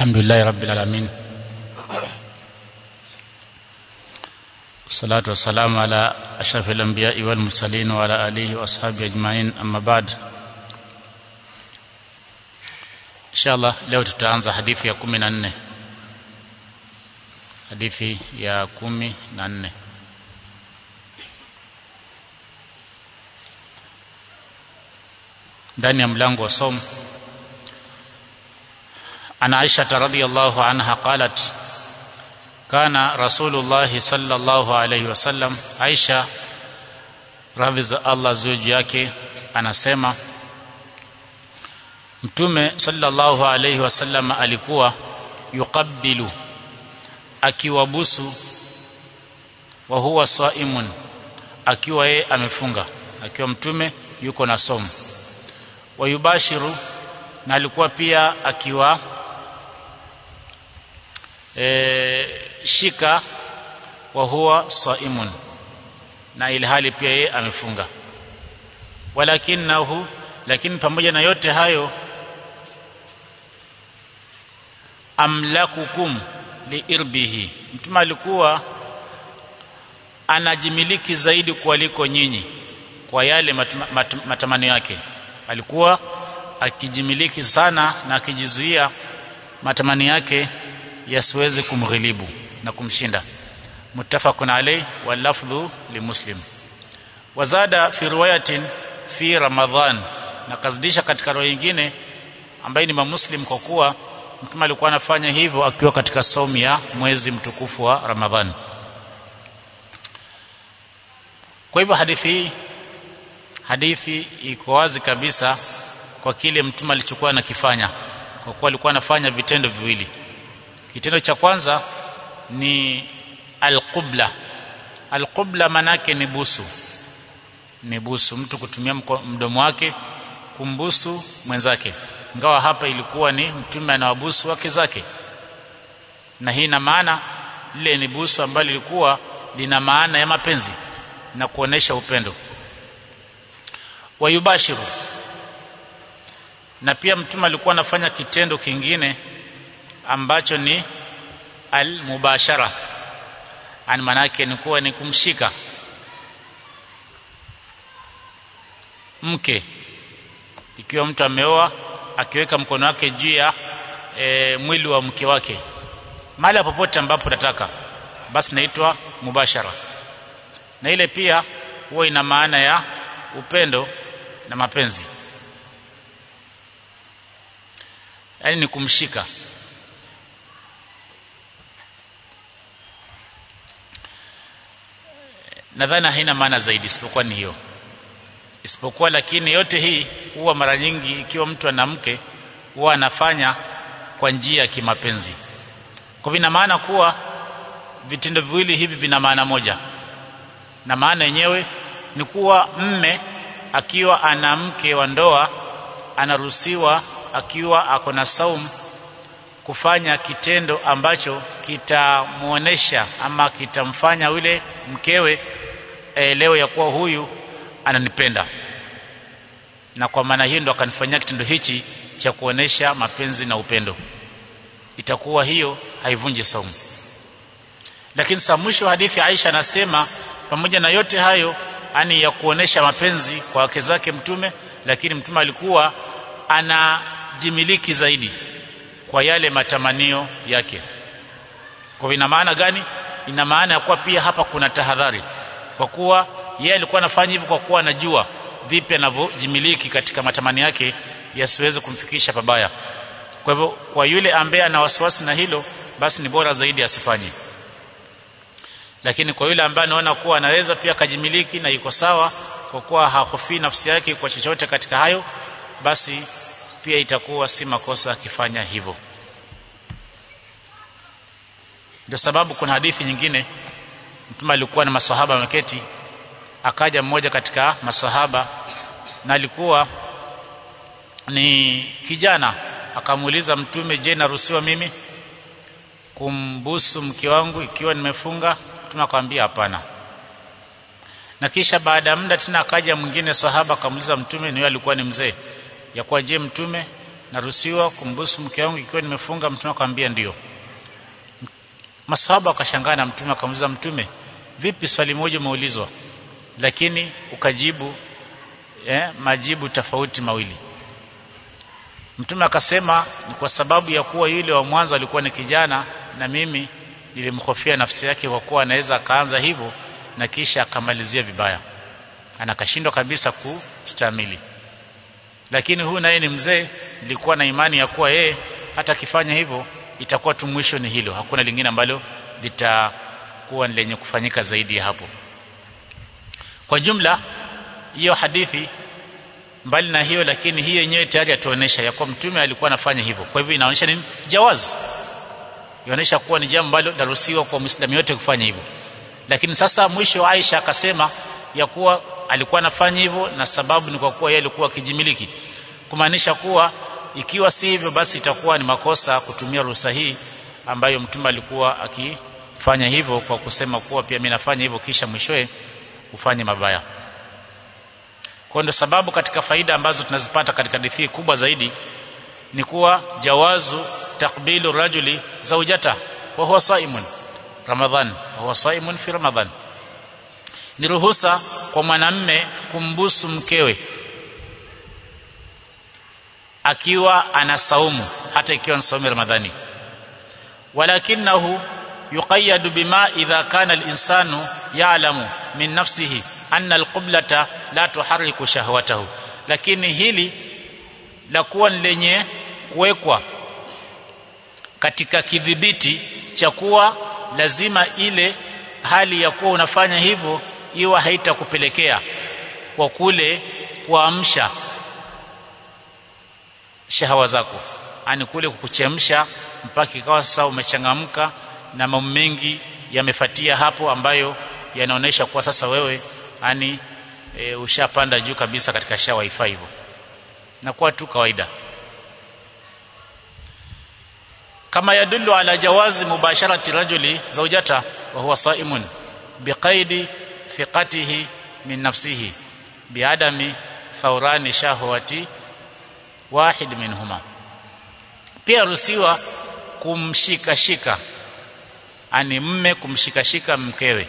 الحمد لله رب العالمين والصلاة والسلام على أشرف الأنبياء والمرسلين وعلى آله وأصحابه أجمعين أما بعد إن شاء الله leo tutaanza hadithi ya 14 hadithi ya 14 ndani ya mlango wa somo عن عائشة رضي الله عنها قالت كان رسول الله صلى الله عليه وسلم عائشة radhi za Allah zuji yake anasema mtume sallallahu alayhi wasallam alikuwa yuqabbilu akiwabusu wa huwa saimun akiwa yeye amefunga akiwa mtume yuko na somo wayubashiru na alikuwa pia akiwa e, shika wa huwa saimun na ilhali pia yeye amefunga walakinahu lakini pamoja na yote hayo amlakukum liirbihi mtume alikuwa anajimiliki zaidi kuliko nyinyi kwa yale matama, mat, matamanio yake alikuwa akijimiliki sana na akijizuia matamanio yake yasiweze kumghilibu na kumshinda muttafaqun alayh wal lafdhu limuslim wazada fi riwayatin fi ramadhan na kazidisha katika roho nyingine ambaye ni muslim kwa kuwa mtume alikuwa anafanya hivyo akiwa katika somu ya mwezi mtukufu wa ramadhan kwa hivyo hadithi hii hadithi iko wazi kabisa kwa kile mtume alichokuwa anakifanya kwa kuwa alikuwa anafanya vitendo viwili kitendo cha kwanza ni alqubla alqubla manake ni busu ni busu mtu kutumia mdomo wake kumbusu mwenzake ingawa hapa ilikuwa ni mtume anawabusu wake zake na hii ina maana lile ni busu ambalo lilikuwa lina maana ya mapenzi na kuonesha upendo wayubashiru na pia mtume alikuwa anafanya kitendo kingine ambacho ni almubashara ani manake ni kuwa ni kumshika mke ikiwa mtu ameoa akiweka mkono wake juu ya e, mwili wa mke wake mahali popote ambapo nataka basi naitwa mubashara na ile pia huwa ina maana ya upendo na mapenzi yaani ni kumshika nadhani haina maana zaidi isipokuwa ni hiyo isipokuwa lakini yote hii huwa mara nyingi ikiwa mtu ana mke huwa anafanya kwa njia ya kimapenzi kwa vina maana kuwa vitendo viwili hivi vina maana moja na maana yenyewe ni kuwa mme akiwa ana mke wa ndoa anaruhusiwa akiwa ako na saumu kufanya kitendo ambacho kitamuonesha ama kitamfanya yule mkewe aelewe ya kuwa huyu ananipenda na kwa maana hiyo ndo akanifanyia kitendo hichi cha kuonesha mapenzi na upendo itakuwa hiyo haivunji saumu lakini saa mwisho hadithi Aisha anasema pamoja na yote hayo ani ya kuonesha mapenzi kwa wake zake mtume lakini mtume alikuwa anajimiliki zaidi kwa yale matamanio yake kwa ina maana gani ina maana ya kuwa pia hapa kuna tahadhari kwa kuwa yeye alikuwa anafanya hivyo kwa kuwa anajua vipi anavyojimiliki katika matamanio yake yasiweze kumfikisha pabaya kwa hivyo kwa yule ambaye ana wasiwasi na hilo basi ni bora zaidi asifanye lakini kwa yule ambaye anaona kuwa anaweza pia akajimiliki na iko sawa kwa kuwa hahofi nafsi yake kwa chochote katika hayo basi pia itakuwa si makosa akifanya hivyo ndio sababu kuna hadithi nyingine mtume alikuwa na maswahaba wameketi akaja mmoja katika maswahaba na alikuwa ni kijana akamuuliza mtume je naruhusiwa mimi kumbusu mke wangu ikiwa nimefunga mtume akamwambia hapana na kisha baada ya muda tena akaja mwingine sahaba akamuuliza mtume niyo alikuwa ni mzee ya kwa je mtume naruhusiwa kumbusu mke wangu ikiwa nimefunga mtume akamwambia ndio masahaba wakashangaa na mtume akamuuliza mtume vipi swali moja umeulizwa lakini ukajibu eh, majibu tofauti mawili mtume akasema ni kwa sababu ya kuwa yule wa mwanzo alikuwa ni kijana na mimi nilimhofia nafsi yake kwa kuwa anaweza akaanza hivyo na kisha akamalizia vibaya anakashindwa kabisa kustamili lakini huyu naye ni mzee nilikuwa na imani ya kuwa yeye hata akifanya hivyo itakuwa tu mwisho ni hilo hakuna lingine ambalo litakuwa ni lenye kufanyika zaidi ya hapo kwa jumla hiyo hadithi mbali na hiyo lakini hii yenyewe tayari atuonesha ya kuwa mtume alikuwa anafanya hivyo kwa hivyo inaonyesha ni jawazi inaonyesha kuwa ni jambo ambalo laruhusiwa kwa muislamu yote kufanya hivyo lakini sasa mwisho Aisha akasema ya kuwa alikuwa anafanya hivyo na sababu ni kwa kuwa yeye alikuwa akijimiliki kumaanisha kuwa ikiwa si hivyo basi itakuwa ni makosa kutumia ruhusa hii ambayo mtume alikuwa akifanya hivyo kwa kusema kuwa pia mimi nafanya hivyo kisha mwishowe ufanye mabaya kwa ndio sababu katika faida ambazo tunazipata katika hadithi kubwa zaidi ni kuwa jawazu takbilu rajuli zaujata wa huwa saimun ramadhan wa huwa saimun fi ramadhan ni ruhusa kwa mwanamme kumbusu mkewe akiwa ana saumu hata ikiwa ni saumu ramadhani walakinahu yuqayyadu bima idha kana al-insanu ya'lamu min nafsihi anna al-qiblata la tuharriku shahwatahu lakini hili la kuwa lenye kuwekwa katika kidhibiti cha kuwa lazima ile hali ya kuwa unafanya hivyo iwa haitakupelekea kwa kule kuamsha shahawa zako ani kule kukuchemsha mpaka ikawa sasa umechangamka na mambo mengi yamefatia hapo ambayo yanaonesha kuwa sasa wewe ani e, ushapanda juu kabisa katika shawa ifaa hivyo na kuwa tu kawaida kama yadullu ala jawazi mubasharati rajuli zawjata wa huwa saimun biqaidi thiqatihi min nafsihi biadami thawrani shahwati wahid minhuma pia ruhusiwa kumshika shika ani mme kumshika shika mkewe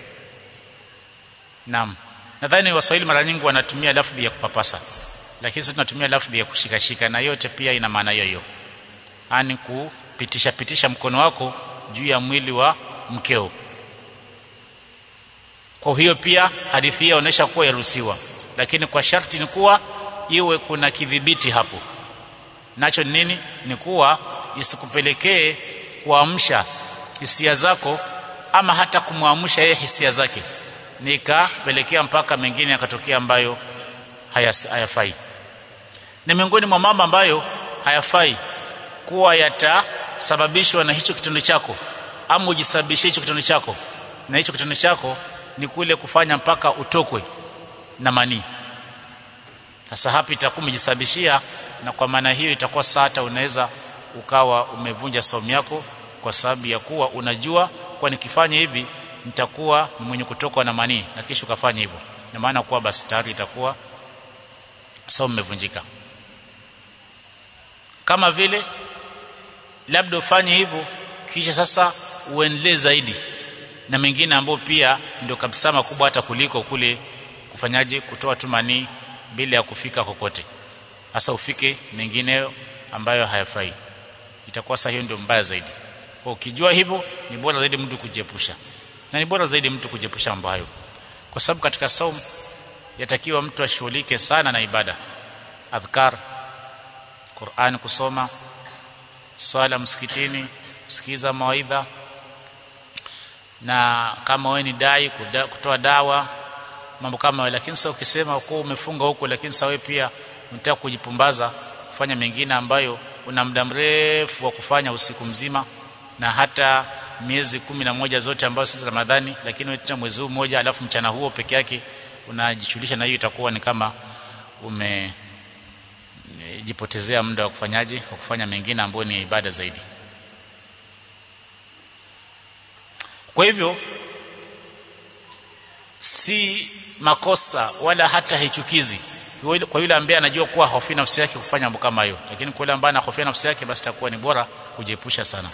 naam nadhani waswahili mara nyingi wanatumia lafdhi ya kupapasa lakini sisi tunatumia lafdhi ya kushika shika na yote pia ina maana hiyo hiyo ani kupitisha pitisha mkono wako juu ya mwili wa mkeo kwa hiyo pia hadithi hii inaonyesha kuwa yaruhusiwa lakini kwa sharti ni kuwa iwe kuna kidhibiti hapo nacho nini ni kuwa isikupelekee kuamsha hisia zako ama hata kumwamsha yeye hisia zake nikapelekea mpaka mengine yakatokea ambayo hayafai ni miongoni mwa mambo ambayo hayafai kuwa yatasababishwa na hicho kitendo chako ama ujisababishie hicho kitendo chako na hicho kitendo chako ni kule kufanya mpaka utokwe na manii sasa hapa itakuwa umejisababishia na kwa maana hiyo itakuwa saa hata unaweza ukawa umevunja saumu yako kwa sababu ya kuwa unajua kwa nikifanya hivi nitakuwa ni mwenye kutokwa na manii na kisha ukafanya hivyo na maana kuwa basi tayari itakuwa saumu imevunjika kama vile labda ufanye hivyo kisha sasa uendelee zaidi na mengine ambayo pia ndio kabisa makubwa hata kuliko kule kufanyaje kutoa tu manii bila ya kufika kokote hasa ufike mengineyo ambayo hayafai itakuwa sasa hiyo ndio mbaya zaidi kwa ukijua hivyo ni bora zaidi mtu kujiepusha na ni bora zaidi mtu kujiepusha mambo hayo kwa sababu katika saum yatakiwa mtu ashughulike sana na ibada adhkar Qur'an kusoma swala msikitini kusikiza mawaidha na kama wewe ni dai kuda, kutoa dawa mambo kama hayo lakini sasa ukisema uko umefunga huko lakini sasa wewe pia unataka kujipumbaza kufanya mengine ambayo una muda mrefu wa kufanya usiku mzima na hata miezi kumi na moja zote ambazo sisi Ramadhani lakini wewe tena mwezi huu mmoja alafu mchana huo peke yake unajishughulisha na hiyo itakuwa ni kama ume jipotezea muda wa kufanyaje wa kufanya mengine ambayo ni ibada zaidi kwa hivyo si makosa wala hata haichukizi kwa yule ambaye anajua kuwa hofi nafsi yake kufanya mambo kama hayo lakini kwa yule ambaye anahofia nafsi yake basi takuwa ni bora kujiepusha sana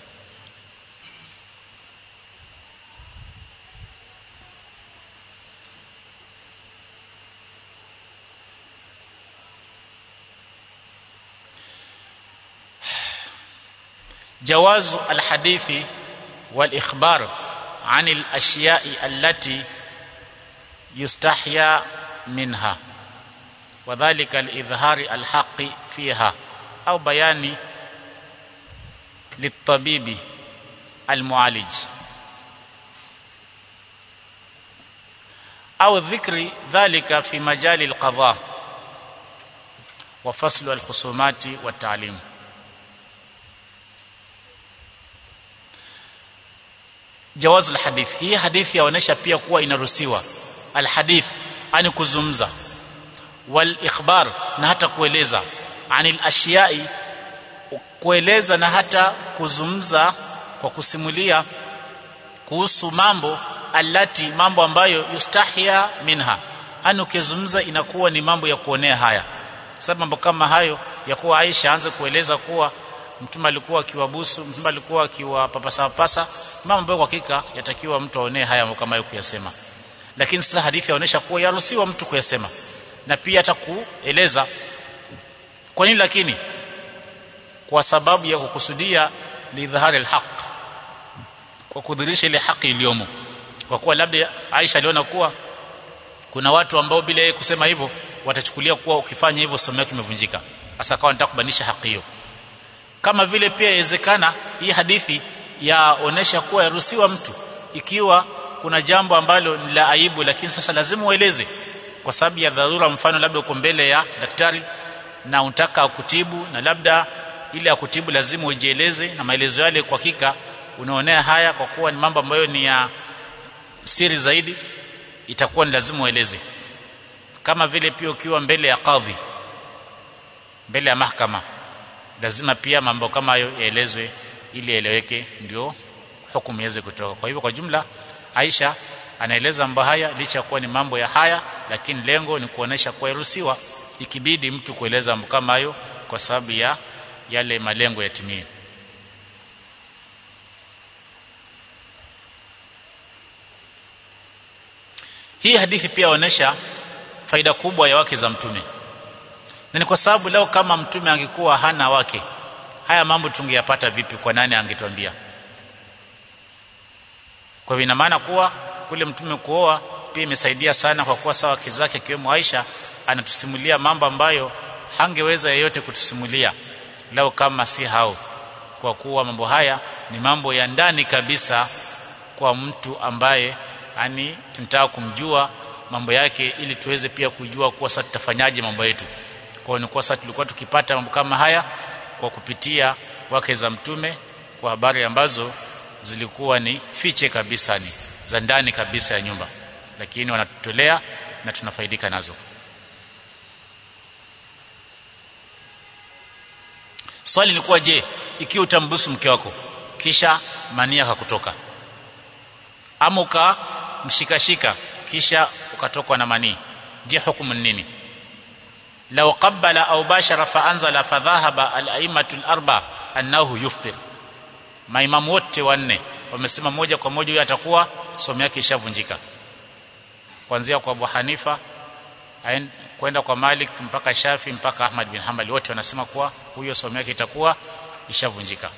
جواز الحديث والإخبار عن الأشياء التي يستحيا منها وذلك لإظهار الحق فيها أو بيان للطبيب المعالج أو ذكر ذلك في مجال القضاء وفصل الخصومات والتعليم jawazu alhadith hii hadithi yaonesha pia kuwa inaruhusiwa alhadith ani kuzungumza wal ikhbar na hata kueleza anil ashiyai kueleza na hata kuzungumza kwa kusimulia kuhusu mambo alati mambo ambayo yustahia minha ani ukizungumza inakuwa ni mambo ya kuonea haya sababu mambo kama hayo ya kuwa Aisha aanze kueleza kuwa mtume alikuwa akiwabusu mtume alikuwa akiwapapasa papasa mambo ambayo kwa hakika yatakiwa mtu aonee haya kama hayo kuyasema lakini sasa hadithi yaonesha kuwa yaruhusiwa mtu kuyasema na pia hata kueleza kwa nini lakini kwa sababu ya kukusudia lidhahari alhaq kwa kudhihirisha ile haki iliyomo kwa kuwa labda Aisha aliona kuwa kuna watu ambao bila yeye kusema hivyo watachukulia kuwa ukifanya hivyo somo yake imevunjika sasa akawa anataka kubanisha haki hiyo kama vile pia inawezekana hii hadithi yaonesha kuwa yaruhusiwa mtu ikiwa kuna jambo ambalo ni la aibu lakini sasa lazima ueleze kwa sababu ya dharura mfano labda uko mbele ya daktari na unataka akutibu na labda ile akutibu lazima ujieleze na maelezo yale kwa hakika unaonea haya kwa kuwa ni mambo ambayo ni ya siri zaidi itakuwa ni lazima ueleze kama vile pia ukiwa mbele ya kadhi mbele ya mahakama lazima pia mambo kama hayo yaelezwe ili yaeleweke ndio hukumu iweze kutoka kwa hivyo kwa jumla Aisha anaeleza mambo haya licha kuwa ni mambo ya haya lakini lengo ni kuonesha kuwa iruhusiwa ikibidi mtu kueleza mambo kama hayo kwa sababu ya yale malengo yatimie hii hadithi pia inaonyesha faida kubwa ya wake za mtume na ni kwa sababu leo kama mtume angekuwa hana wake haya mambo tungeyapata vipi kwa nani angetuambia kwa hivyo ina maana kuwa kule mtume kuoa pia imesaidia sana kwa kuwa sawa wake zake akiwemo Aisha anatusimulia mambo ambayo hangeweza yeyote kutusimulia leo kama si hao kwa kuwa mambo haya ni mambo ya ndani kabisa kwa mtu ambaye yani tunataka kumjua mambo yake ili tuweze pia kujua kuwa sasa tutafanyaje mambo yetu kwa hiyo ni kwa sasa tulikuwa tukipata mambo kama haya kwa kupitia wake za mtume kwa habari ambazo zilikuwa ni fiche kabisa ni za ndani kabisa ya nyumba lakini wanatutolea na tunafaidika nazo swali lilikuwa je ikiwa utambusu mke wako kisha mania akakutoka ama ukamshikashika kisha ukatokwa na manii je hukumu nini law qabbala au bashara fa anzala fa dhahaba al-a'immatu al-arba annahu yuftir maimamu wote wanne wamesema moja kwa moja huyo atakuwa somo yake ishavunjika kuanzia kwa Abu Hanifa kwenda kwa Malik mpaka Shafi mpaka Ahmad bin Hanbali wote wanasema kuwa huyo somo yake itakuwa ishavunjika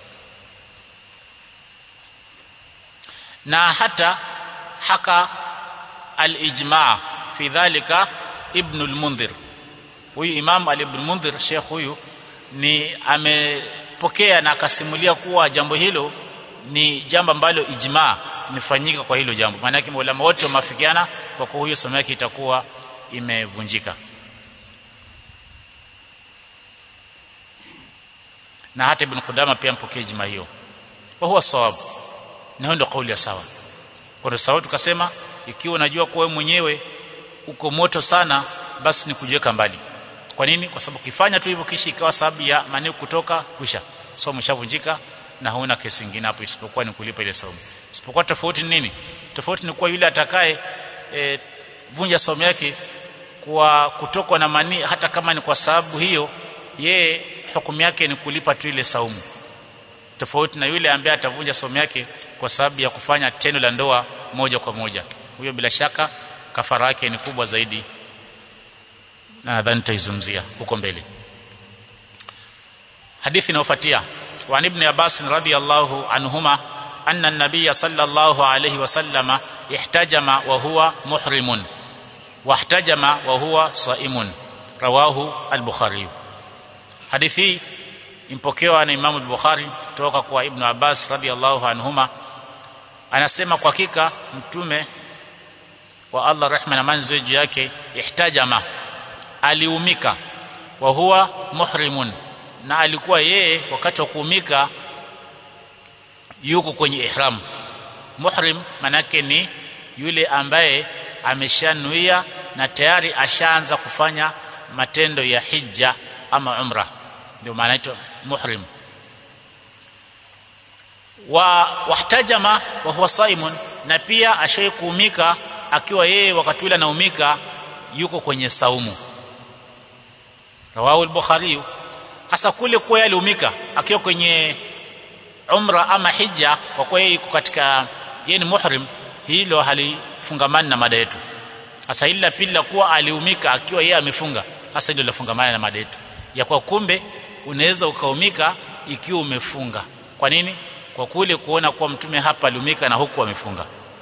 na hata haka al-ijma' fi dhalika ibn al-Mundhir huyu Imam Ali ibn Mundhir Sheikh huyu ni amepokea na akasimulia kuwa jambo hilo ni jambo ambalo ijma imefanyika kwa hilo jambo maana yake maulama wote wameafikiana kwa kuwa huyo somo yake itakuwa imevunjika na hata ibn Qudama pia mpokea ijma hiyo wa huwa sawabu na ndio kauli ya sawa kwa sababu tukasema ikiwa unajua kuwa wewe mwenyewe uko moto sana basi ni kujiweka mbali kwa nini kwa sababu ukifanya tu hivyo kisha ikawa sababu ya maneno kutoka kwisha somo shavunjika na hauna kesi nyingine hapo isipokuwa ni kulipa ile somo isipokuwa tofauti ni nini tofauti ni kuwa yule atakaye e, vunja somo yake kwa kutokwa na manii hata kama ni kwa sababu hiyo yeye hukumu yake ni kulipa tu ile saumu tofauti na yule ambaye atavunja saumu yake kwa sababu ya kufanya tendo la ndoa moja kwa moja huyo bila shaka kafara yake ni kubwa zaidi na nadhani tutaizungumzia huko mbele hadithi inayofuatia wa ibn Abbas radhiyallahu anhuma anna an-nabiy sallallahu alayhi wasallama ihtajama wa huwa muhrimun wahtajama wa huwa saimun rawahu al-bukhari hadithi impokewa na Imam al-Bukhari kutoka kwa Ibn Abbas radhiyallahu anhuma anasema kwa hakika mtume wa Allah rehma na amani ziwe juu yake ihtajama aliumika wa huwa muhrimun na alikuwa yeye wakati wa kuumika yuko kwenye ihram muhrim manake ni yule ambaye ameshanuia na tayari ashaanza kufanya matendo ya hija ama umra ndio maana inaitwa muhrim wa wahtajama wa huwa saimun na pia ashai kuumika akiwa yeye wakati ule anaumika yuko kwenye saumu rawahu al-bukhari hasa kule kwa aliumika akiwa kwenye umra ama hija kwa kuwa yeye yuko katika yeye ni muhrim hilo halifungamani na mada yetu hasa ila pili kuwa aliumika akiwa yeye amefunga hasa hilo lafungamana na mada yetu ya kwa kumbe unaweza ukaumika ikiwa umefunga kwa nini kwa kule kuona kuwa mtume hapa aliumika na huku amefunga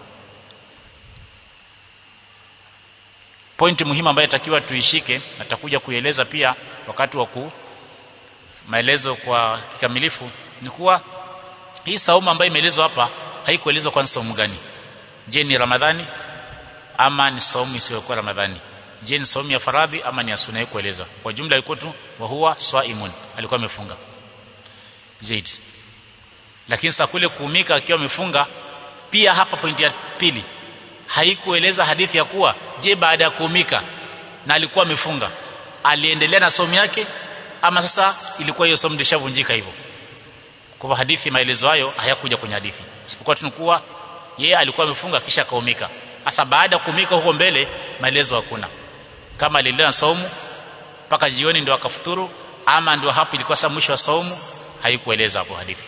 pointi muhimu ambayo itakiwa tuishike na takuja kuieleza pia wakati wa ku maelezo kwa kikamilifu ni kuwa hii saumu ambayo imeelezwa hapa haikuelezwa kwa saumu gani je ni ramadhani ama ni saumu isiyokuwa ramadhani je ni saumu ya faradhi ama ni ya sunna kuelezwa kwa jumla ilikuwa tu wa huwa swaimun alikuwa amefunga zaidi lakini saa kule kuumika akiwa amefunga pia hapa pointi ya pili haikueleza hadithi ya kuwa je baada ya kuumika na alikuwa amefunga aliendelea na somo yake ama sasa ilikuwa hiyo somo lishavunjika hivyo kwa hadithi maelezo hayo hayakuja kwenye hadithi isipokuwa tunakuwa yeye alikuwa amefunga kisha kaumika sasa baada ya kuumika huko mbele maelezo hakuna kama aliendelea na saumu mpaka jioni ndio akafuturu ama ndio hapo ilikuwa sasa mwisho wa saumu haikueleza hapo hadithi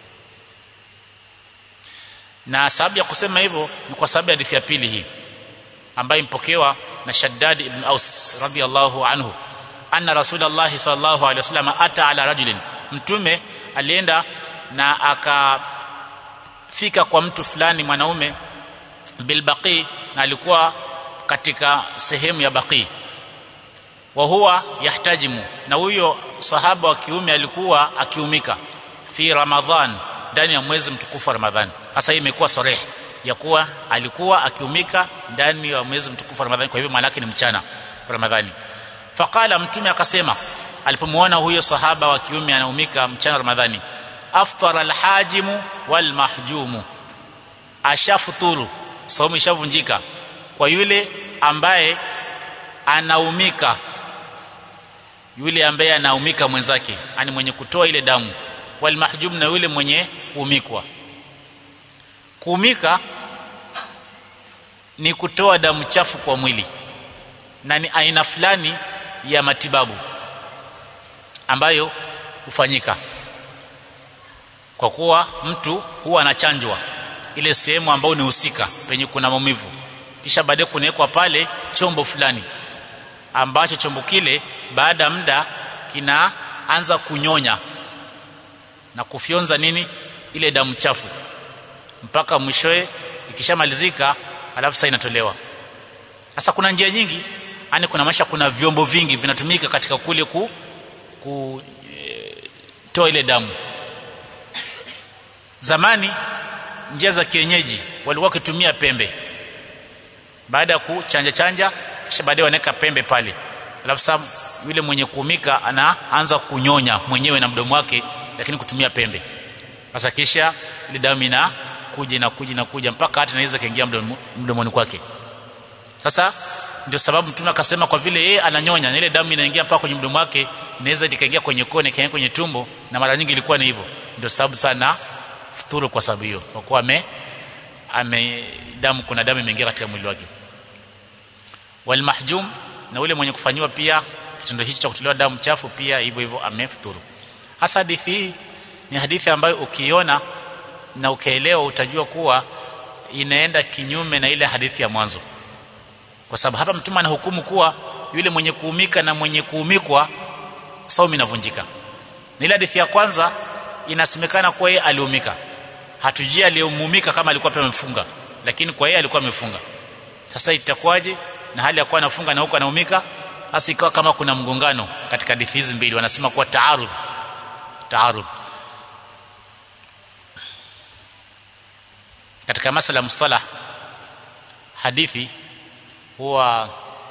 na sababu ya kusema hivyo ni kwa sababu ya hadithi ya pili hii ambayo impokewa na Shaddad ibn Aus radhiyallahu anhu anna rasulullah sallallahu alaihi wasallam ata ala rajulin mtume alienda na akafika kwa mtu fulani mwanaume bilbaqi na alikuwa katika sehemu ya baqi wa huwa yahtajimu na huyo sahaba wa kiume alikuwa akiumika fi ramadhan ndani ya mwezi mtukufu wa ramadhani hasa hii imekuwa sareh ya kuwa alikuwa akiumika ndani ya mwezi mtukufu wa ramadhani kwa hivyo maana yake ni mchana wa ramadhani faqala mtume akasema alipomwona huyo sahaba wa kiume anaumika mchana wa ramadhani aftara alhajimu walmahjumu ashafuturu saumu ishavunjika kwa yule ambaye anaumika yule ambaye anaumika mwenzake ani mwenye kutoa ile damu walmahjum na yule mwenye kuumikwa kuumika ni kutoa damu chafu kwa mwili na ni aina fulani ya matibabu ambayo hufanyika kwa kuwa mtu huwa anachanjwa ile sehemu ambayo ni husika penye kuna maumivu kisha baadaye kunawekwa pale chombo fulani ambacho chombo kile baada ya muda kinaanza kunyonya na kufyonza nini ile damu chafu mpaka mwishoe ikishamalizika alafu sasa inatolewa sasa kuna njia nyingi yani kuna maisha kuna vyombo vingi vinatumika katika kule ku, ku e, toa ile damu zamani njia za kienyeji walikuwa wakitumia pembe baada ya kuchanja chanja kisha baadaye wanaweka pembe pale alafu sasa yule mwenye kuumika anaanza kunyonya mwenyewe na mdomo wake lakini kutumia pembe sasa kisha ile damu ina kuja na kuja na kuja mpaka hata inaweza kaingia mdomoni kwake sasa ndio sababu mtume akasema kwa vile yeye ananyonya na ile damu inaingia mpaka kwenye mdomo wake inaweza ikaingia kwenye kone ikaingia kwenye tumbo na mara nyingi ilikuwa ni hivyo ndio sababu sana futuru kwa sababu hiyo kwa kuwa ame ame damu kuna damu imeingia katika mwili wake walmahjum na ule mwenye kufanyiwa pia kitendo hicho cha kutolewa damu chafu pia hivyo hivyo amefuturu hasa hadithi hii ni hadithi ambayo ukiona na ukaelewa utajua kuwa inaenda kinyume na ile hadithi ya mwanzo kwa sababu hapa mtume anahukumu kuwa yule mwenye kuumika na mwenye kuumikwa saumu inavunjika na ile hadithi ya kwanza inasemekana kuwa yeye aliumika hatujui aliyeumumika kama alikuwa pia amefunga lakini kwa yeye alikuwa amefunga sasa itakuwaje na hali ya kuwa anafunga na huko anaumika hasa ikawa kama kuna mgongano katika hadithi hizi mbili wanasema kuwa taarudh taarudh katika masala ya mustalah hadithi huwa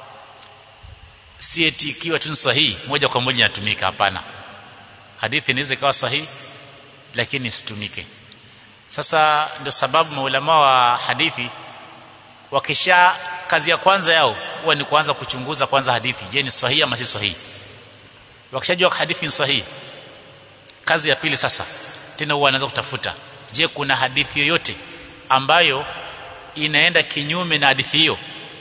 si eti ikiwa tu sahihi moja kwa moja inatumika hapana hadithi inaweza ikawa sahihi lakini isitumike sasa ndio sababu maulama wa hadithi wakisha kazi ya kwanza yao huwa ni kuanza kuchunguza kwanza hadithi je ni sahihi ama si sahihi wakishajua hadithi ni sahihi kazi ya pili sasa tena huwa anaanza kutafuta je kuna hadithi yoyote ambayo inaenda kinyume na hadithi hiyo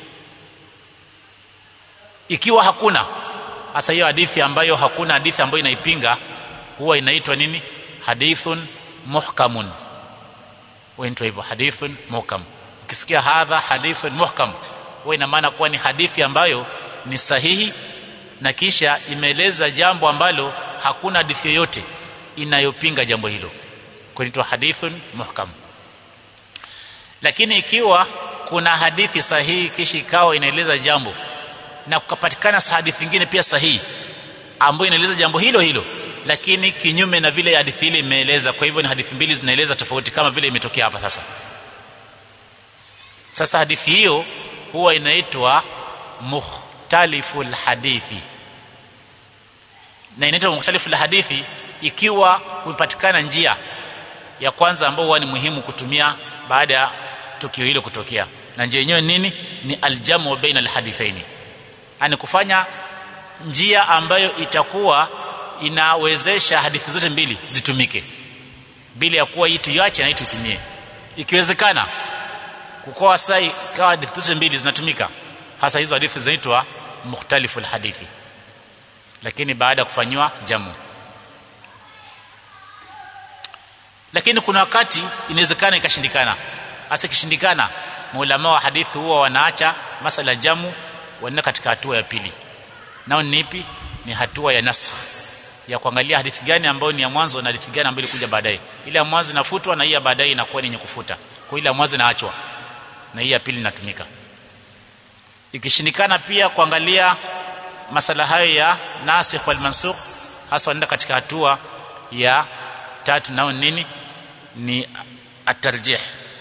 ikiwa hakuna hasa hiyo hadithi ambayo hakuna hadithi ambayo inaipinga huwa inaitwa nini hadithun muhkamun huitwa hivyo hadithun muhkam ukisikia hadha hadithun muhkam huwa ina maana kuwa ni hadithi ambayo ni sahihi na kisha imeeleza jambo ambalo hakuna hadithi yoyote inayopinga jambo hilo kuitwa hadithun muhkam lakini ikiwa kuna hadithi sahihi kisha ikawa inaeleza jambo na kukapatikana hadithi nyingine pia sahihi ambayo inaeleza jambo hilo hilo lakini kinyume na vile hadithi ile imeeleza kwa hivyo ni hadithi mbili zinaeleza tofauti kama vile imetokea hapa sasa sasa hadithi hiyo huwa inaitwa mukhtaliful hadithi na inaitwa mukhtaliful hadithi ikiwa kupatikana njia ya kwanza ambayo huwa ni muhimu kutumia baada ya tukio hilo kutokea na njia yenyewe nini ni aljamu baina alhadithaini ani kufanya njia ambayo itakuwa inawezesha hadithi zote mbili zitumike bila ya kuwa hii tuiache na hii tuitumie ikiwezekana kukoa sai kawa hadithi zote mbili zinatumika hasa hizo hadithi zinaitwa mukhtalifu hadithi lakini baada ya kufanywa jamu lakini kuna wakati inawezekana ikashindikana hasa ikishindikana maulama wa hadithi huwa wanaacha masala jamu wanaenda katika hatua ya pili nao ni ipi ni hatua ya nasakh ya kuangalia hadithi gani ambayo ni ya mwanzo na hadithi gani ambayo ilikuja baadaye ile ya mwanzo inafutwa na hii ya baadaye inakuwa ni yenye kufuta kwa ile ya mwanzo inaachwa na hii ya pili inatumika ikishindikana pia kuangalia masala hayo ya nasikh wal mansukh hasa wanaenda katika hatua ya tatu nao nini ni atarjih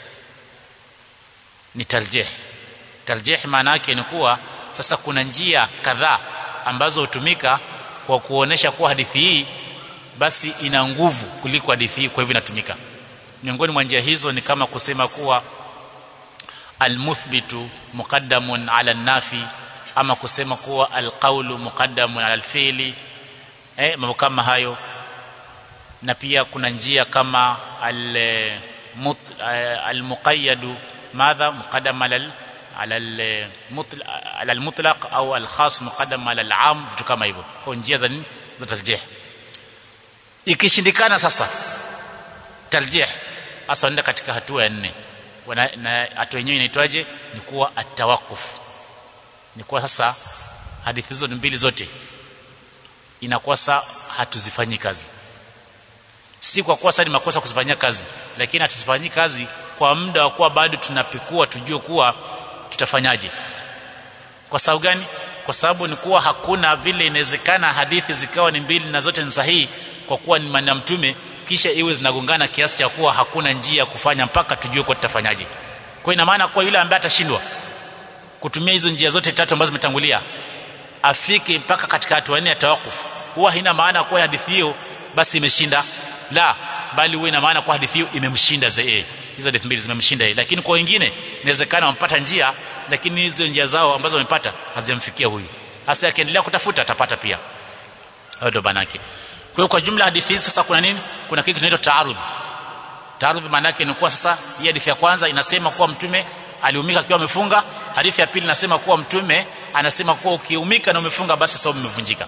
ni tarjih tarjih maana yake ni kuwa sasa kuna njia kadhaa ambazo hutumika kwa kuonesha kuwa hadithi hii basi ina nguvu kuliko hadithi hii kwa hivyo inatumika miongoni mwa njia hizo ni kama kusema kuwa almuthbitu muqaddamun ala nafi ama kusema kuwa alqaulu muqaddamun ala alfi'li eh mambo kama hayo na pia kuna njia kama al almuqayyadu madha muqaddam ala ala ala almutlaq au alkhas muqaddam ala alam vitu kama hivyo kwa njia za za tarjih ikishindikana sasa tarjih hasa nenda katika hatua ya nne na hatua yenyewe inaitwaje ni kuwa atawakuf ni kuwa sasa hadithi hizo mbili zote inakuwa sasa hatuzifanyi kazi si kwa kuwa sasa ni makosa kuzifanyia kazi lakini hatuzifanyi kazi kwa muda wa kuwa bado tunapikua tujue kuwa tutafanyaje kwa sababu gani kwa sababu ni kuwa hakuna vile inawezekana hadithi zikawa ni mbili na zote ni sahihi kwa kuwa ni maneno mtume kisha iwe zinagongana kiasi cha kuwa hakuna njia ya kufanya mpaka tujue kwa tutafanyaje kwa ina maana kwa yule ambaye atashindwa kutumia hizo njia zote tatu ambazo zimetangulia afike mpaka katika hatua nne ya tawakuf huwa haina maana kwa hadithi hiyo basi imeshinda la bali huwa ina maana kwa hadithi hiyo imemshinda zaidi hizo hadithi mbili zimemshinda yeye lakini kwa wengine inawezekana wampata njia lakini hizo njia zao ambazo wamepata hazijamfikia huyu hasa akiendelea kutafuta atapata pia hayo ndio banake kwa hiyo kwa jumla hadithi hizi sasa kuna nini kuna kitu kinaitwa taarudh taarudh maana yake ni kuwa sasa hii hadithi ya kwanza inasema kuwa mtume aliumika akiwa amefunga hadithi ya pili nasema kuwa mtume anasema kuwa ukiumika na umefunga basi saumu imevunjika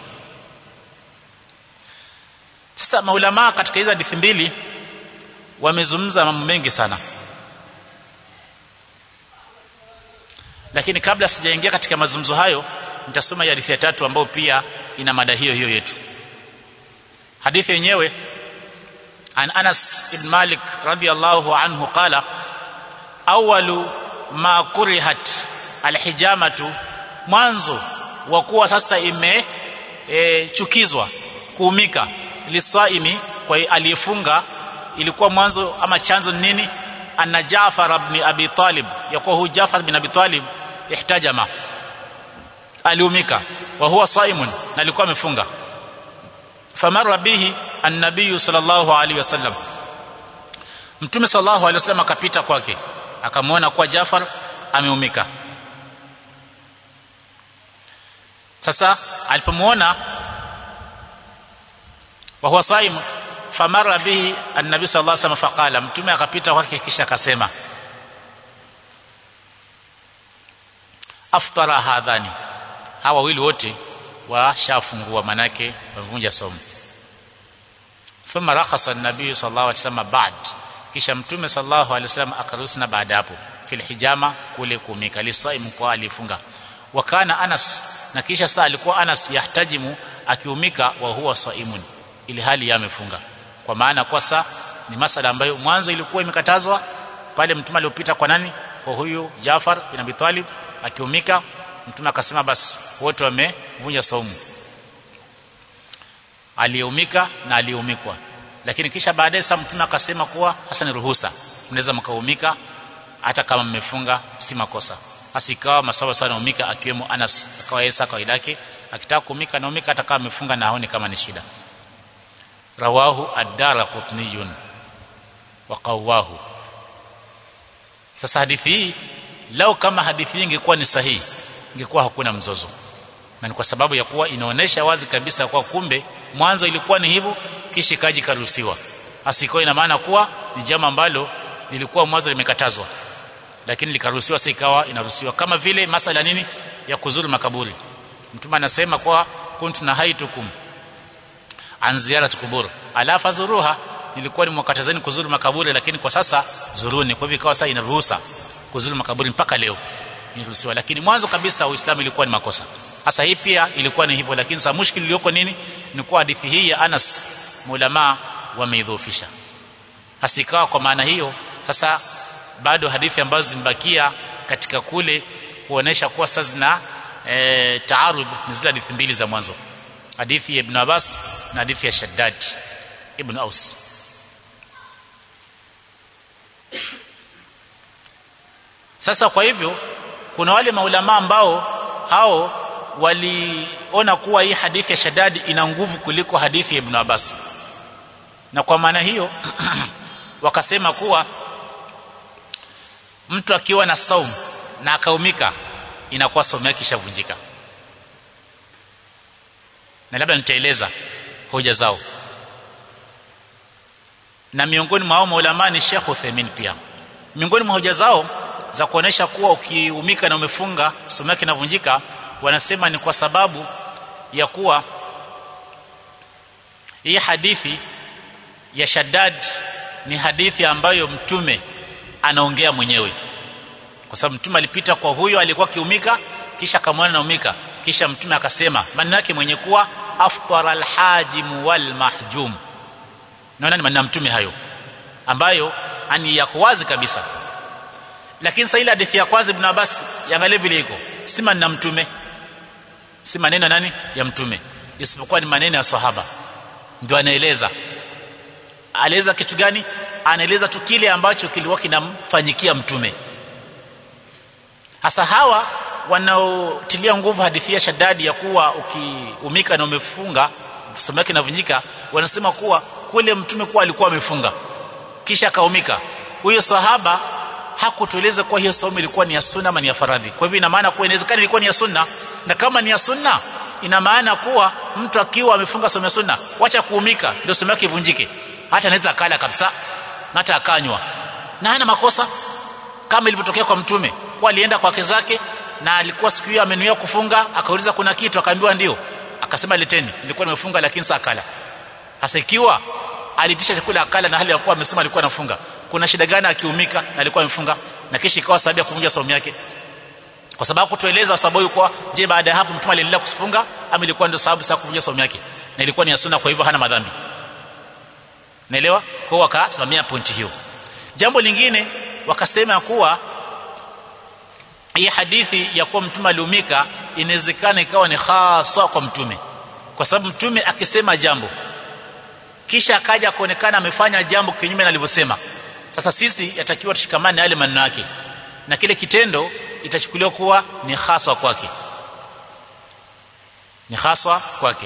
sasa maulama katika hizo hadithi mbili wamezungumza mambo mengi sana lakini kabla sijaingia katika mazungumzo hayo nitasoma hadithi ya tatu ambayo pia ina mada hiyo hiyo yetu hadithi yenyewe an Anas ibn Malik radiyallahu anhu qala awalu ma kurihat alhijamatu mwanzo wa kuwa sasa ime e, chukizwa kuumika lisaimi kwa aliyefunga ilikuwa mwanzo ama chanzo nini anna Jaafar ibn Abi Talib yakuwa hu Jaafar ibn Abi Talib ihtajama aliumika wa huwa saimun na alikuwa amefunga famara bihi an-nabiy sallallahu alaihi wasallam mtume sallallahu alaihi wasallam akapita kwake akamwona kuwa Jaafar ameumika sasa alipomwona wa huwa saim famara bihi an-nabiy sallallahu alaihi wasallam faqala mtume akapita kwake kisha akasema aftara hadhani hawa wawili wote washafungua manake wamevunja somo thumma rakhasa an-nabiy sallallahu alaihi wasallam ba'd kisha mtume sallallahu alaihi wasallam akaruhusu na baada hapo fil hijama kule kumika lisaim kwa alifunga wa kana Anas na kisha saa alikuwa Anas yahtajimu akiumika wa huwa saimun ili hali yamefunga kwa maana kwa saa ni masala ambayo mwanzo ilikuwa imekatazwa pale mtume aliopita kwa nani kwa huyu Jafar bin Abi Talib akiumika mtume akasema basi wote wamevunja saumu aliyeumika na aliyeumikwa lakini kisha baadaye sasa mtume akasema kuwa hasa ni ruhusa mnaweza mkaumika hata kama mmefunga si makosa hasa ikawa masawa sana umika akiwemo Anas akawa yeye kawaida yake akitaka kuumika na umika hata kama amefunga na haoni kama ni shida rawahu ad-darqutni wa qawahu sasa hadithi hii lao kama hadithi hii ingekuwa ni sahihi ingekuwa hakuna mzozo na ni kwa sababu ya kuwa inaonesha wazi kabisa kwa kumbe mwanzo ilikuwa ni hivyo kisha kaji karuhusiwa asiko ina maana kuwa ni jambo ambalo lilikuwa mwanzo limekatazwa lakini likaruhusiwa sasa ikawa inaruhusiwa kama vile masala nini ya kuzuru makaburi mtume anasema kwa kuntu nahaitukum an ziyarat kubur ala fazuruha nilikuwa nimwakatazeni kuzuru makaburi lakini kwa sasa zuruni kwa hivyo ikawa sasa inaruhusa kuzuru makaburi mpaka leo niruhusiwa lakini mwanzo kabisa uislamu ilikuwa ni makosa hasa hii pia ilikuwa ni hivyo lakini sasa mushkili iliyoko nini ni kwa hadithi hii ya Anas mulama wameidhoofisha hasikawa kwa maana hiyo sasa bado hadithi ambazo zimebakia katika kule kuonesha kuwa sasa zina e, taarud ni zile hadithi mbili za mwanzo hadithi ya Ibn Abbas na hadithi ya Shaddad Ibn Aus sasa kwa hivyo kuna wale maulama ambao hao waliona kuwa hii hadithi ya Shaddad ina nguvu kuliko hadithi ya Ibn Abbas na kwa maana hiyo wakasema kuwa mtu akiwa na saum na akaumika inakuwa saumu yake ishavunjika na labda nitaeleza hoja zao na miongoni mwa maulama ni Sheikh Uthaymeen pia miongoni mwa hoja zao za kuonesha kuwa ukiumika na umefunga saumu yake inavunjika wanasema ni kwa sababu ya kuwa hii hadithi ya Shaddad ni hadithi ambayo mtume anaongea mwenyewe kwa sababu mtume alipita kwa huyo alikuwa kiumika kisha akamwona naumika kisha mtume akasema maneno yake mwenye kuwa aftara alhajim wal mahjum naona ni maneno mtume hayo ambayo ani yako wazi kabisa lakini sasa ile hadithi ya kwanza ibn Abbas yangalie vile iko si maneno mtume si maneno nani ya mtume isipokuwa ni maneno ya sahaba ndio anaeleza anaeleza kitu gani anaeleza tu kile ambacho kilikuwa kinamfanyikia mtume hasa hawa wanaotilia nguvu hadithi ya Shaddadi ya kuwa ukiumika na umefunga somo yake inavunjika wanasema kuwa kule mtume kuwa alikuwa amefunga kisha akaumika huyo sahaba hakutueleza kuwa hiyo saumu ilikuwa ni ya sunna ama ni ya faradhi kwa hivyo ina maana kuwa inawezekana ilikuwa ni ya sunna na kama ni ya sunna ina maana kuwa mtu akiwa amefunga somo ya sunna wacha kuumika ndio somo yake ivunjike hata anaweza akala kabisa na hata akanywa na hana makosa kama ilivyotokea kwa mtume kwa alienda kwa wake zake na alikuwa siku hiyo amenuia kufunga akauliza kuna kitu akaambiwa ndio akasema leteni nilikuwa nimefunga lakini saa kala hasa ikiwa alitisha chakula akala na hali ya kuwa amesema alikuwa anafunga kuna shida gani akiumika na alikuwa amefunga na kisha ikawa sababu ya kuvunja saumu yake kwa sababu kutueleza sababu yuko je baada ya hapo mtume aliendelea kufunga ama ilikuwa ndio sababu sasa kuvunja saumu yake na ilikuwa ni ya sunna kwa hivyo hana madhambi naelewa kwa hiyo wakasimamia pointi hiyo jambo lingine wakasema kuwa hii hadithi ya kuwa mtume aliumika inawezekana ikawa ni hasa kwa mtume kwa sababu mtume akisema jambo kisha akaja kuonekana amefanya jambo kinyume na alivyosema sasa sisi yatakiwa tushikamane yale maneno yake na kile kitendo itachukuliwa kuwa ni haswa kwake ni haswa kwake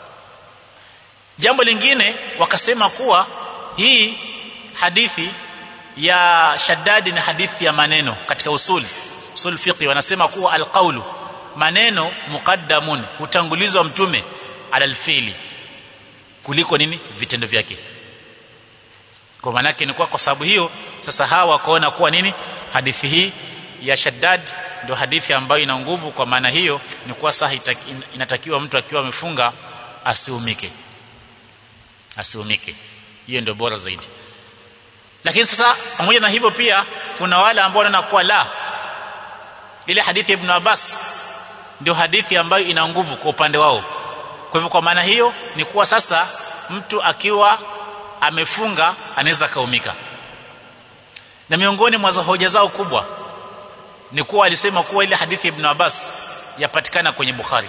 jambo lingine wakasema kuwa hii hadithi ya Shaddadi ni hadithi ya maneno katika usuli usul fiqi wanasema kuwa alqaulu maneno muqaddamun hutangulizwa mtume ala alfili kuliko nini vitendo vyake kwa maana yake ni kwa sababu hiyo sasa hawa wakaona kuwa nini hadithi hii ya Shaddad ndio hadithi ambayo ina nguvu kwa maana hiyo ni kuwa sahi inatakiwa mtu akiwa amefunga asiumike asiumike hiyo ndio bora zaidi lakini sasa pamoja na hivyo pia kuna wale ambao wanaona kuwa la ile hadithi ya Ibn Abbas ndio hadithi ambayo ina nguvu kwa upande wao kwa hivyo kwa maana hiyo ni kuwa sasa mtu akiwa amefunga anaweza kaumika na miongoni mwa hoja zao kubwa ni kuwa alisema kuwa ile hadithi ya Ibn Abbas yapatikana kwenye Bukhari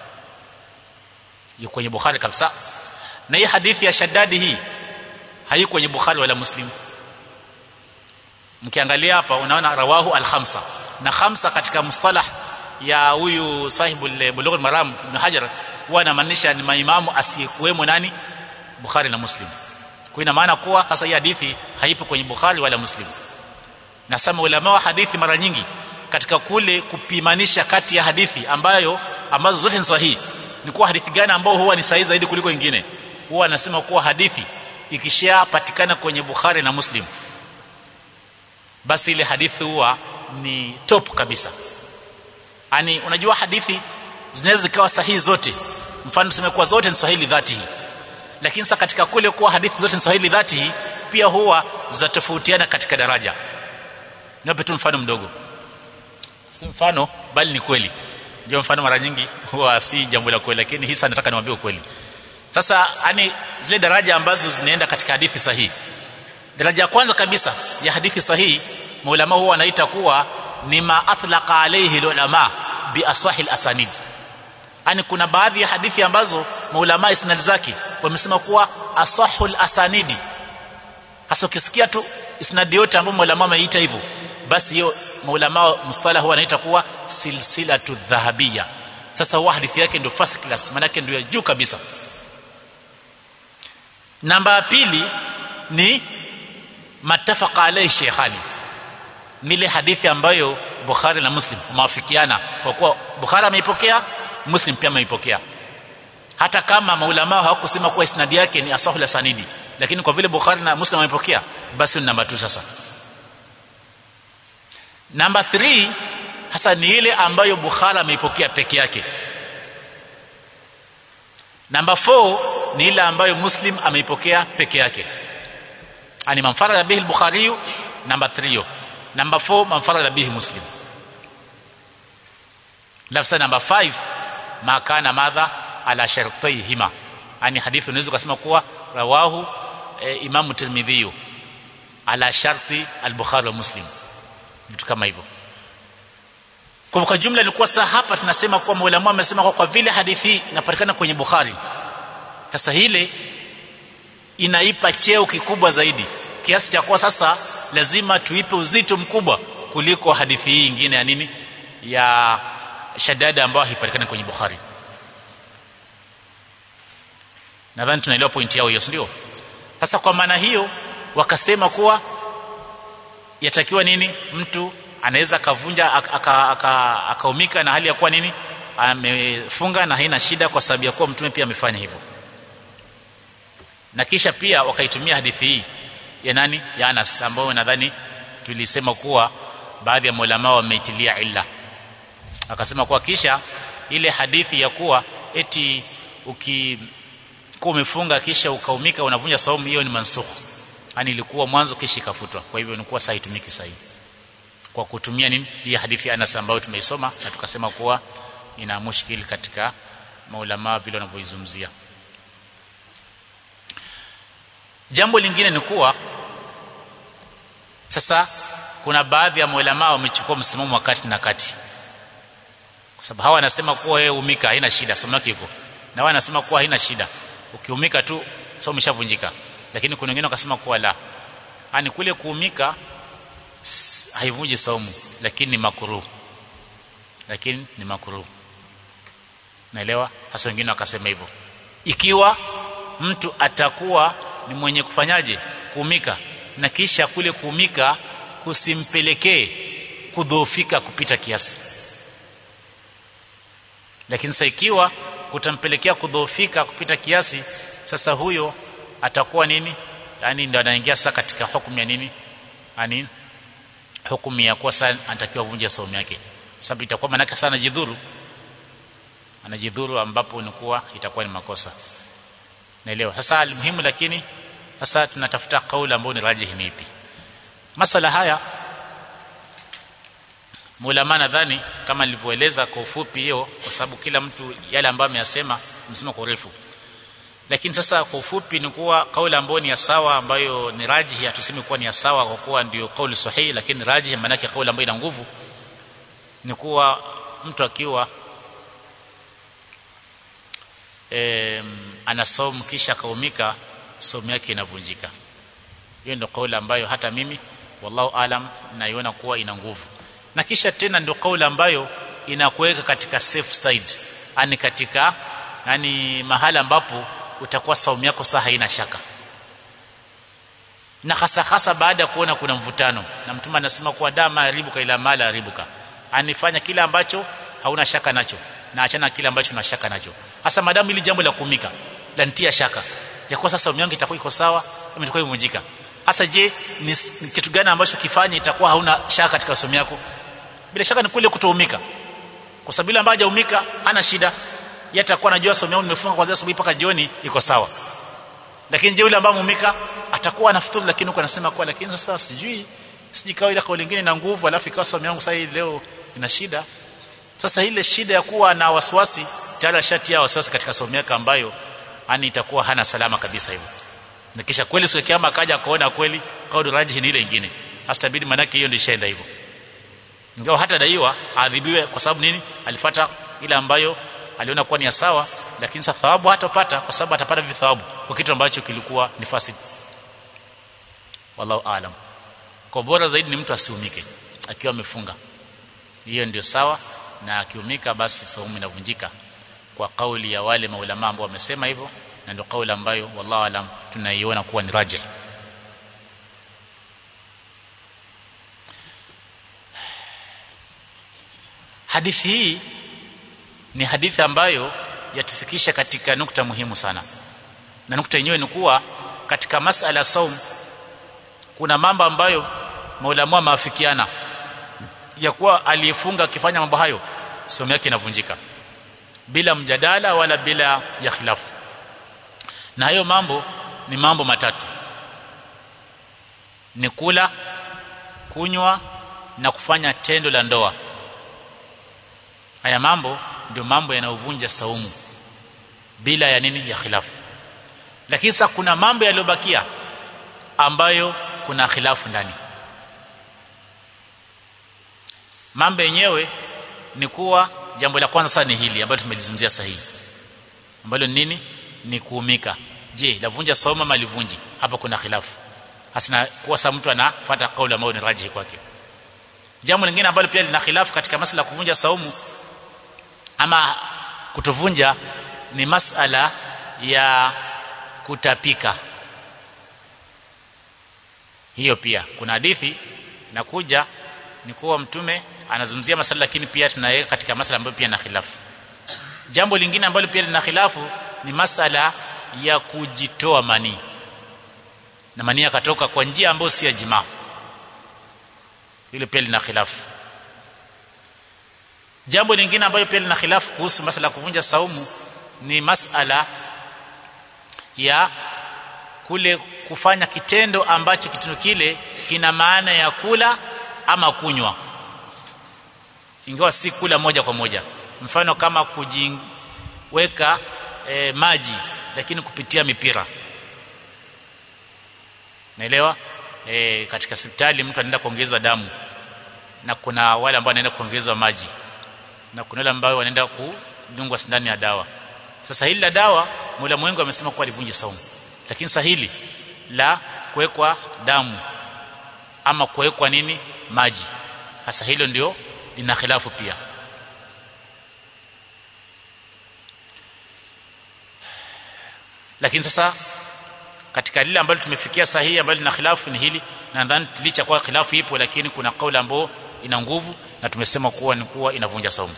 yuko kwenye Bukhari kabisa na hii hadithi ya Shaddadi hii haiko kwenye Bukhari wala Muslim mkiangalia hapa unaona rawahu al-khamsa na khamsa katika mustalah ya huyu sahibu bulugh al-maram ibn Hajar huwa anamaanisha ni maimamu asiyekuwemo nani Bukhari na Muslim kwa ina maana kuwa sasa hii hadithi haipo kwenye Bukhari wala Muslim na sama ulama wa hadithi mara nyingi katika kule kupimanisha kati ya hadithi ambayo ambazo zote ni sahihi ni kuwa hadithi gani ambao huwa ni sahihi zaidi kuliko nyingine huwa anasema kuwa hadithi ikishapatikana kwenye Bukhari na Muslim basi ile hadithi huwa ni top kabisa yani unajua hadithi zinaweza zikawa sahihi zote mfano tuseme kuwa zote ni sahihi dhati lakini sasa katika kule kuwa hadithi zote ni sahihi dhati pia huwa zatofautiana katika daraja niwape tu mfano mdogo si mfano bali ni kweli ndio mfano mara nyingi huwa si jambo la kweli lakini hisa nataka niwaambie ukweli sasa yani zile daraja ambazo zinaenda katika hadithi sahihi daraja ya kwanza kabisa ya hadithi sahihi maulama huwa wanaita kuwa ni ma atlaqa alayhi ulama bi asahil asanid yani kuna baadhi ya hadithi ambazo maulama isnad zake wamesema kuwa asahul asanidi hasa ukisikia tu isnad yote ambayo maulama wameita hivyo basi hiyo maulama mustalah huwa wanaita kuwa silsilatu dhahabia sasa huwa hadithi yake ndio first class maana yake ndio ya juu kabisa namba pili ni matafaqa alayhi shaykhani nile hadithi ambayo Bukhari na Muslim wamewafikiana kwa kuwa Bukhari ameipokea Muslim pia ameipokea hata kama maulama hawakusema kuwa isnadi yake ni asahul sanidi lakini kwa vile Bukhari na Muslim wamepokea basi ni namba 2 sasa namba 3 hasa ni ile ambayo Bukhari ameipokea peke yake namba 4 ni ile ambayo Muslim ameipokea peke yake ani manfarada bihi al-Bukhari namba 3 namba 4 manfarada bihi Muslim lafsa namba 5 ma kana madha ala shartayhima ani hadithi unaweza kusema kuwa rawahu e, Imam Tirmidhi ala sharti al-Bukhari wa Muslim vitu kama hivyo kwa kwa jumla ilikuwa saa hapa tunasema kuwa maulama amesema kwa, kwa vile hadithi inapatikana kwenye Bukhari sasa ile inaipa cheo kikubwa zaidi kiasi cha kuwa sasa lazima tuipe uzito mkubwa kuliko hadithi hii nyingine ya nini ya shadada ambayo haipatikani kwenye Bukhari nadhani tunaelewa pointi yao hiyo ndio sasa kwa maana hiyo wakasema kuwa yatakiwa nini mtu anaweza akavunja akaumika aka, aka na hali ya kuwa nini amefunga na haina shida kwa sababu ya kuwa mtume pia amefanya hivyo na kisha pia wakaitumia hadithi hii ya nani ya Anas ambayo nadhani tulisema kuwa baadhi ya maulama wameitilia illa akasema kwa kisha ile hadithi ya kuwa eti ukikuwa umefunga kisha ukaumika unavunja saumu hiyo ni mansukh yani ilikuwa mwanzo kisha ikafutwa kwa hivyo inakuwa sasa itumiki sahihi kwa kutumia nini hii hadithi ya Anas ambayo tumeisoma na tukasema kuwa ina mushkil katika maulama vile wanavyoizungumzia jambo lingine ni kuwa sasa kuna baadhi ya maulama wamechukua msimamo wa kati na kati kwa sababu hawa wanasema kuwa wewe umika haina shida somo lake hivyo na wao wanasema kuwa haina shida ukiumika tu somo umeshavunjika lakini kuna wengine wakasema kuwa la ani kule kuumika haivunji saumu lakini ni makruh lakini ni makruh naelewa hasa wengine wakasema hivyo ikiwa mtu atakuwa ni mwenye kufanyaje kuumika na kisha kule kuumika kusimpelekee kudhoofika kupita kiasi lakini sasa ikiwa kutampelekea kudhoofika kupita kiasi sasa huyo atakuwa nini yani ndio anaingia sasa katika hukumu ya nini yani hukumu ya kuwa sasa anatakiwa vunja saumu yake sababu itakuwa manake sana jidhuru anajidhuru ambapo inakuwa itakuwa ni makosa naelewa sasa almuhimu lakini sasa tunatafuta kauli ambayo ni rajihi ni ipi masala haya mulama nadhani kama nilivyoeleza kwa ufupi hiyo kwa sababu kila mtu yale ambayo ameyasema amesema kwa urefu lakini sasa kwa ufupi ni kuwa kauli ambayo ni ya sawa ambayo ni rajihi hatusemi kuwa ni ya sawa kwa kuwa ndio kauli sahihi lakini rajihi maana yake kauli ambayo ina nguvu ni kuwa mtu akiwa e, ana saumu kisha kaumika saumu yake inavunjika hiyo ndio kauli ambayo hata mimi wallahu alam naiona kuwa ina nguvu na kisha tena ndio kauli ambayo inakuweka katika safe side yani katika yani mahala ambapo utakuwa saumu yako saa haina shaka na hasa hasa baada ya kuona kuna mvutano na mtume anasema kuwa dama haribuka ila mala haribuka anifanya kile ambacho hauna shaka nacho na achana kile ambacho una shaka nacho hasa madamu ili jambo la kumika la nitia shaka ya kuwa sasa saumu yangu itakuwa iko sawa ama itakuwa imevunjika hasa je ni, ni kitu gani ambacho kifanye itakuwa hauna shaka katika saumu yako bila shaka ni kule kutoumika kwa sababu ile ambaye hajaumika hana shida yeye atakuwa anajua saumu yangu nimefunga kuanzia asubuhi mpaka jioni iko sawa lakini je yule ambaye muumika atakuwa anafuturu lakini huko anasema kwa lakini sasa sijui sijui kawa ile kauli nyingine na nguvu alafu ikawa saumu yangu sasa leo ina shida sasa ile shida ya kuwa na wasiwasi tayari shati ya wasiwasi katika saumu yake ambayo ani itakuwa hana salama kabisa hivyo na kisha kweli siku kiyama akaja akaona kweli kauli rajihi ni ile nyingine hastabidi manake hiyo ndio ishaenda hivyo ingawa hata daiwa adhibiwe kwa sababu nini alifuata ile ambayo aliona kuwa ni sawa lakini sasa thawabu hatapata kwa sababu atapata vithawabu kwa kitu ambacho kilikuwa ni fasid wallahu aalam kwa bora zaidi ni mtu asiumike akiwa amefunga hiyo ndio sawa na akiumika basi saumu inavunjika kwa kauli ya wale maulama ambao wamesema hivyo na ndio kauli ambayo wallahu alam tunaiona kuwa ni rajih hadithi hii ni hadithi ambayo yatufikisha katika nukta muhimu sana na nukta yenyewe ni kuwa katika masala ya saum kuna mambo ambayo maulama maafikiana ya kuwa aliyefunga akifanya mambo hayo somo yake inavunjika bila mjadala wala bila ya khilafu na hayo mambo ni mambo matatu ni kula kunywa na kufanya tendo la ndoa haya mambo ndio mambo yanayovunja saumu bila ya nini ya khilafu lakini sasa kuna mambo yaliyobakia ambayo kuna khilafu ndani mambo yenyewe ni kuwa jambo la kwanza sana ni hili ambalo tumelizungumzia sahihi ambalo nini ni kuumika je lavunja saumu ama livunji hapa kuna khilafu hasina kuwa sa mtu anafuata kauli ambayo ni rajihi kwake jambo lingine ambalo pia lina khilafu katika masala ya kuvunja saumu ama kutovunja ni masala ya kutapika hiyo pia kuna hadithi nakuja ni kuwa mtume anazungumzia masala lakini pia tunaweka katika masala ambayo pia na khilafu jambo lingine ambalo pia lina khilafu ni masala ya kujitoa manii na manii akatoka kwa njia ambayo si ya jimaa hilo pia lina khilafu jambo lingine ambayo pia lina khilafu kuhusu masala ya kuvunja saumu ni masala ya kule kufanya kitendo ambacho kitendo kile kina maana ya kula ama kunywa ingawa si kula moja kwa moja mfano kama kujiweka e, maji lakini kupitia mipira naelewa e, katika hospitali mtu anaenda kuongezwa damu na kuna wale ambao wanaenda kuongezwa maji na kuna wale ambao wanaenda kudungwa sindani ya dawa sasa hili la dawa Mola mwengu amesema kuwa livunje saumu lakini sasa hili la kuwekwa damu ama kuwekwa nini maji hasa hilo ndio lina khilafu pia lakini sasa katika lile ambalo tumefikia sahihi ambalo lina khilafu ni hili nadhani licha kwa khilafu ipo lakini kuna kauli ambayo ina nguvu na tumesema kuwa ni kuwa inavunja saumu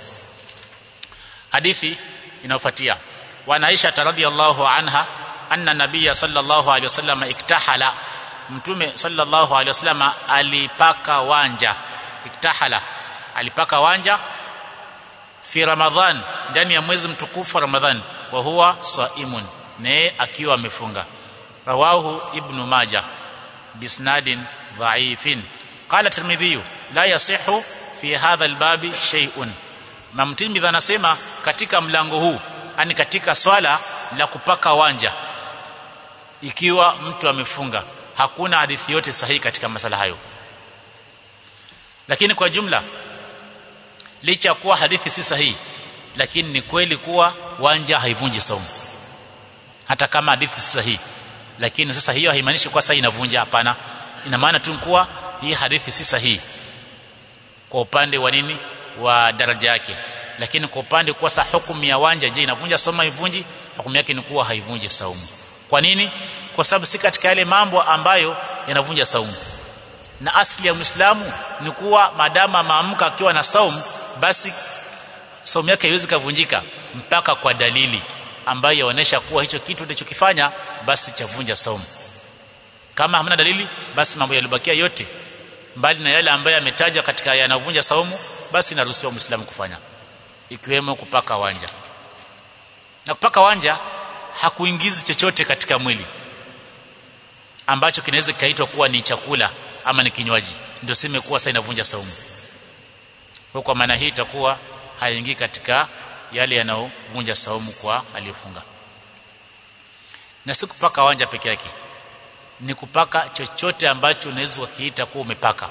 hadithi inayofuatia wa Aisha radhiyallahu anha anna nabiyya sallallahu alaihi wasallam iktahala mtume sallallahu alaihi wasallam alipaka wanja iktahala alipaka wanja fi ramadhan ndani ya mwezi mtukufu wa ramadhan wa huwa saimun naye akiwa amefunga rawahu ibnu majah bisnadin dhaifin qala tirmidhi la yasihu fi hadha albabi shay'un mamtimidhi anasema katika mlango huu ani katika swala la kupaka wanja ikiwa mtu amefunga hakuna hadithi yote sahihi katika masala hayo lakini kwa jumla licha kuwa hadithi si sahihi lakini ni kweli kuwa wanja haivunji saumu hata kama hadithi si sahihi lakini sasa hiyo haimaanishi kwa sasa inavunja hapana ina maana tu kuwa hii hadithi si sahihi kwa upande wa nini wa daraja yake lakini kwa upande kwa sasa hukumu ya wanja je inavunja saumu haivunji hukumu yake ni kuwa haivunji saumu kwa nini kwa sababu si katika yale mambo ambayo yanavunja saumu na asli ya Muislamu ni kuwa madama maamka akiwa na saumu basi saumu yake haiwezi kuvunjika mpaka kwa dalili ambayo yaonesha kuwa hicho kitu alichokifanya basi chavunja saumu kama hamna dalili basi mambo yaliyobakia yote mbali na yale ambayo yametajwa katika yanavunja saumu basi inaruhusiwa muislamu kufanya ikiwemo kupaka wanja na kupaka wanja hakuingizi chochote katika mwili ambacho kinaweza kikaitwa kuwa ni chakula ama ni kinywaji ndio sema kuwa sasa inavunja saumu kwa kwa maana hii itakuwa haingii katika yale yanayovunja saumu kwa aliyofunga na si kupaka wanja peke yake ni kupaka chochote ambacho unaweza kukiita kuwa umepaka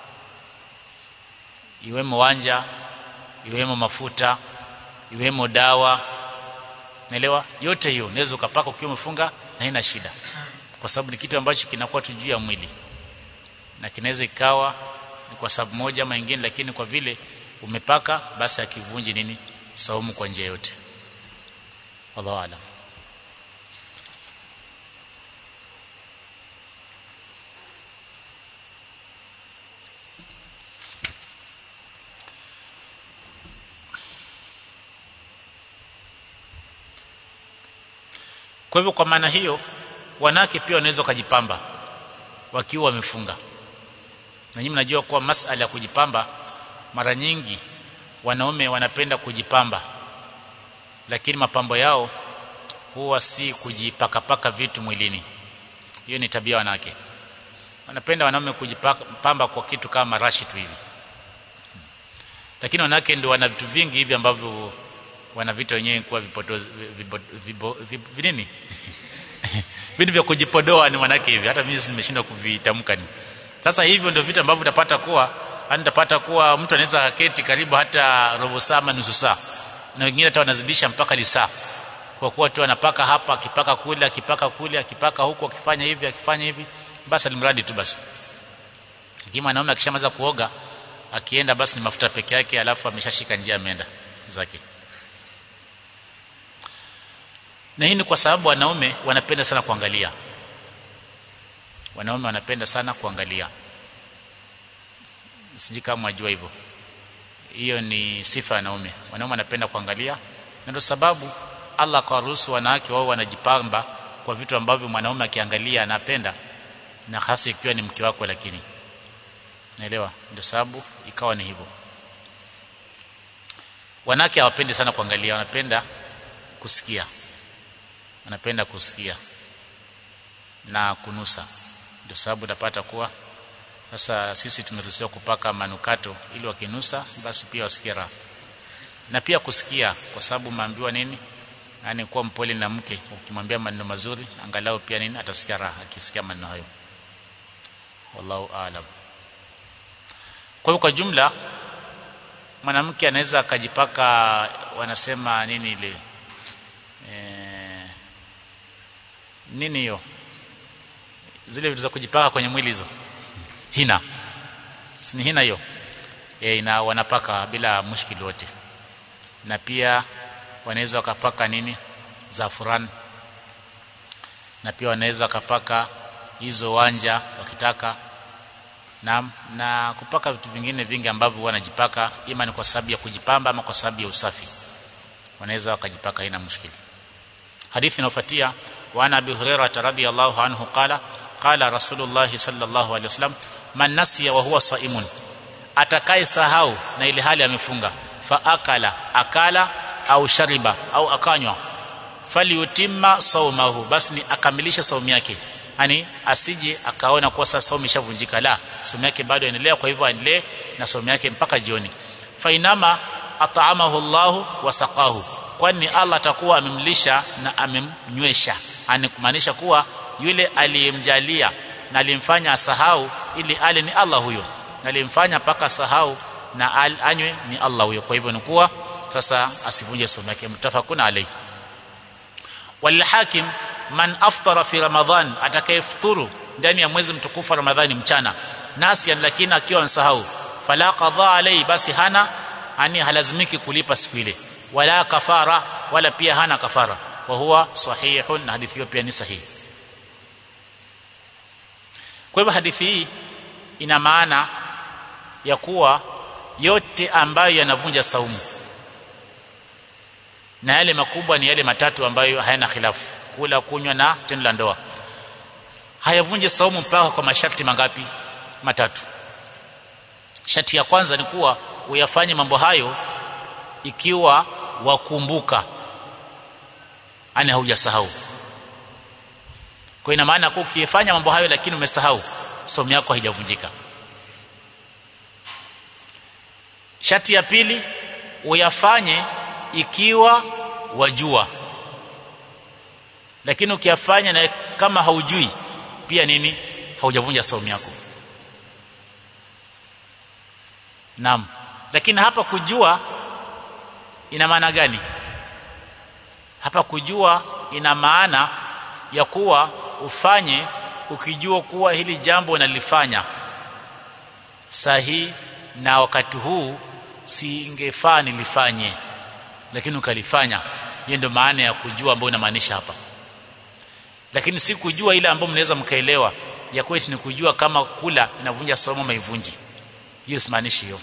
iwemo wanja iwemo mafuta iwemo dawa naelewa yote hiyo unaweza ukapaka ukiwa umefunga na haina shida kwa sababu ni kitu ambacho kinakuwa tu juu ya mwili na kinaweza ikawa ni kwa sababu moja ama nyingine lakini kwa vile umepaka basi akivunji nini saumu kwa njia yote wallahu alam kwa hivyo kwa maana hiyo wanawake pia wanaweza kujipamba wakiwa wamefunga na nyinyi mnajua kuwa masala ya kujipamba mara nyingi wanaume wanapenda kujipamba lakini mapambo yao huwa si kujipakapaka vitu mwilini hiyo ni tabia wanawake wanapenda wanaume kujipamba kwa kitu kama rashi tu hivi lakini wanawake ndio wana vitu vingi hivi ambavyo wana vitu wenyewe kuwa vipodozi vinini vitu vya kujipodoa ni wanawake hivi hata mimi nimeshindwa kuvitamka ni sasa hivyo ndio vitu ambavyo utapata kuwa yani utapata kuwa mtu anaweza keti karibu hata robo saa ama nusu saa na wengine hata wanazidisha mpaka lisaa kwa kuwa tu anapaka hapa akipaka kule akipaka kule akipaka huku akifanya hivi akifanya hivi basi alimradi tu basi kama mwanaume akishamaliza kuoga akienda basi ni mafuta peke yake alafu ameshashika njia ameenda zake na hii ni kwa sababu wanaume wanapenda sana kuangalia wanaume wanapenda sana kuangalia sijui kama wajua hivyo hiyo ni sifa ya wanaume wanaume wanapenda kuangalia na ndio sababu Allah kwa ruhusu wanawake wao wanajipamba kwa vitu ambavyo mwanaume akiangalia anapenda na hasa ikiwa ni mke wako lakini naelewa ndio sababu ikawa ni hivyo wanawake hawapendi sana kuangalia wanapenda kusikia wanapenda kusikia na kunusa ndio sababu utapata kuwa sasa sisi tumeruhusiwa kupaka manukato ili wakinusa basi pia wasikie raha na pia kusikia kwa sababu maambiwa nini yani kuwa mpole na mke ukimwambia maneno mazuri angalau pia nini atasikia raha akisikia maneno hayo wallahu aalam kwa hiyo kwa jumla mwanamke anaweza akajipaka wanasema nini ile e, nini hiyo zile vitu za kujipaka kwenye mwili hizo hina si ni hina hiyo e, ina wanapaka bila mushkili wote na pia wanaweza wakapaka nini zafuran na pia wanaweza wakapaka hizo wanja wakitaka na, na kupaka vitu vingine vingi ambavyo wanajipaka ima ni kwa sababu ya kujipamba ama kwa sababu ya usafi wanaweza wakajipaka haina mushkili hadithi inayofuatia wa ana abi hurairah radhiyallahu anhu qala qala rasulullah sallallahu alaihi wasallam man nasiya wa huwa saimun atakaye sahau na ile hali amefunga fa akala akala au shariba au akanywa falyutimma saumahu basi ni akamilisha saumu yake yani asije akaona kuwa sasa saumu ishavunjika la saumu yake bado inaendelea kwa hivyo aendelee na saumu yake mpaka jioni fainama at'amahu Allah wa saqahu kwani Allah atakuwa amemlisha na amemnywesha yani kumaanisha kuwa yule aliyemjalia na alimfanya asahau ili ale ni Allah huyo na alimfanya mpaka sahau na al anywe ni Allah huyo kwa hivyo ni kuwa sasa asivunje saumu yake mtafakuna alayhi walhakim man aftara fi ramadhan atakayefuturu ndani ya mwezi mtukufu wa ramadhani mchana nasian lakini akiwa ansahau fala qadha alayhi basi hana ani halazimiki kulipa siku ile wala kafara wala pia hana kafara wa huwa sahihun na hadithi hiyo pia ni sahihi kwa hivyo hadithi hii ina maana ya kuwa yote ambayo yanavunja saumu na yale makubwa ni yale matatu ambayo hayana khilafu kula kunywa na tendo la ndoa hayavunje saumu mpaka kwa masharti mangapi matatu sharti ya kwanza ni kuwa uyafanye mambo hayo ikiwa wakumbuka ani haujasahau kwa ina maana kwa ukifanya mambo hayo lakini umesahau somo yako haijavunjika sharti ya pili uyafanye ikiwa wajua lakini ukiyafanya na kama haujui pia nini haujavunja saumu yako naam lakini hapa kujua ina maana gani hapa kujua ina maana ya kuwa ufanye ukijua kuwa hili jambo nalifanya sahihi na wakati huu singefaa nilifanye lakini ukalifanya hiyo ndio maana ya kujua ambayo inamaanisha hapa lakini si kujua ile ambayo mnaweza mkaelewa ya kwetu ni kujua kama kula inavunja somo maivunji hiyo simaanishi hiyo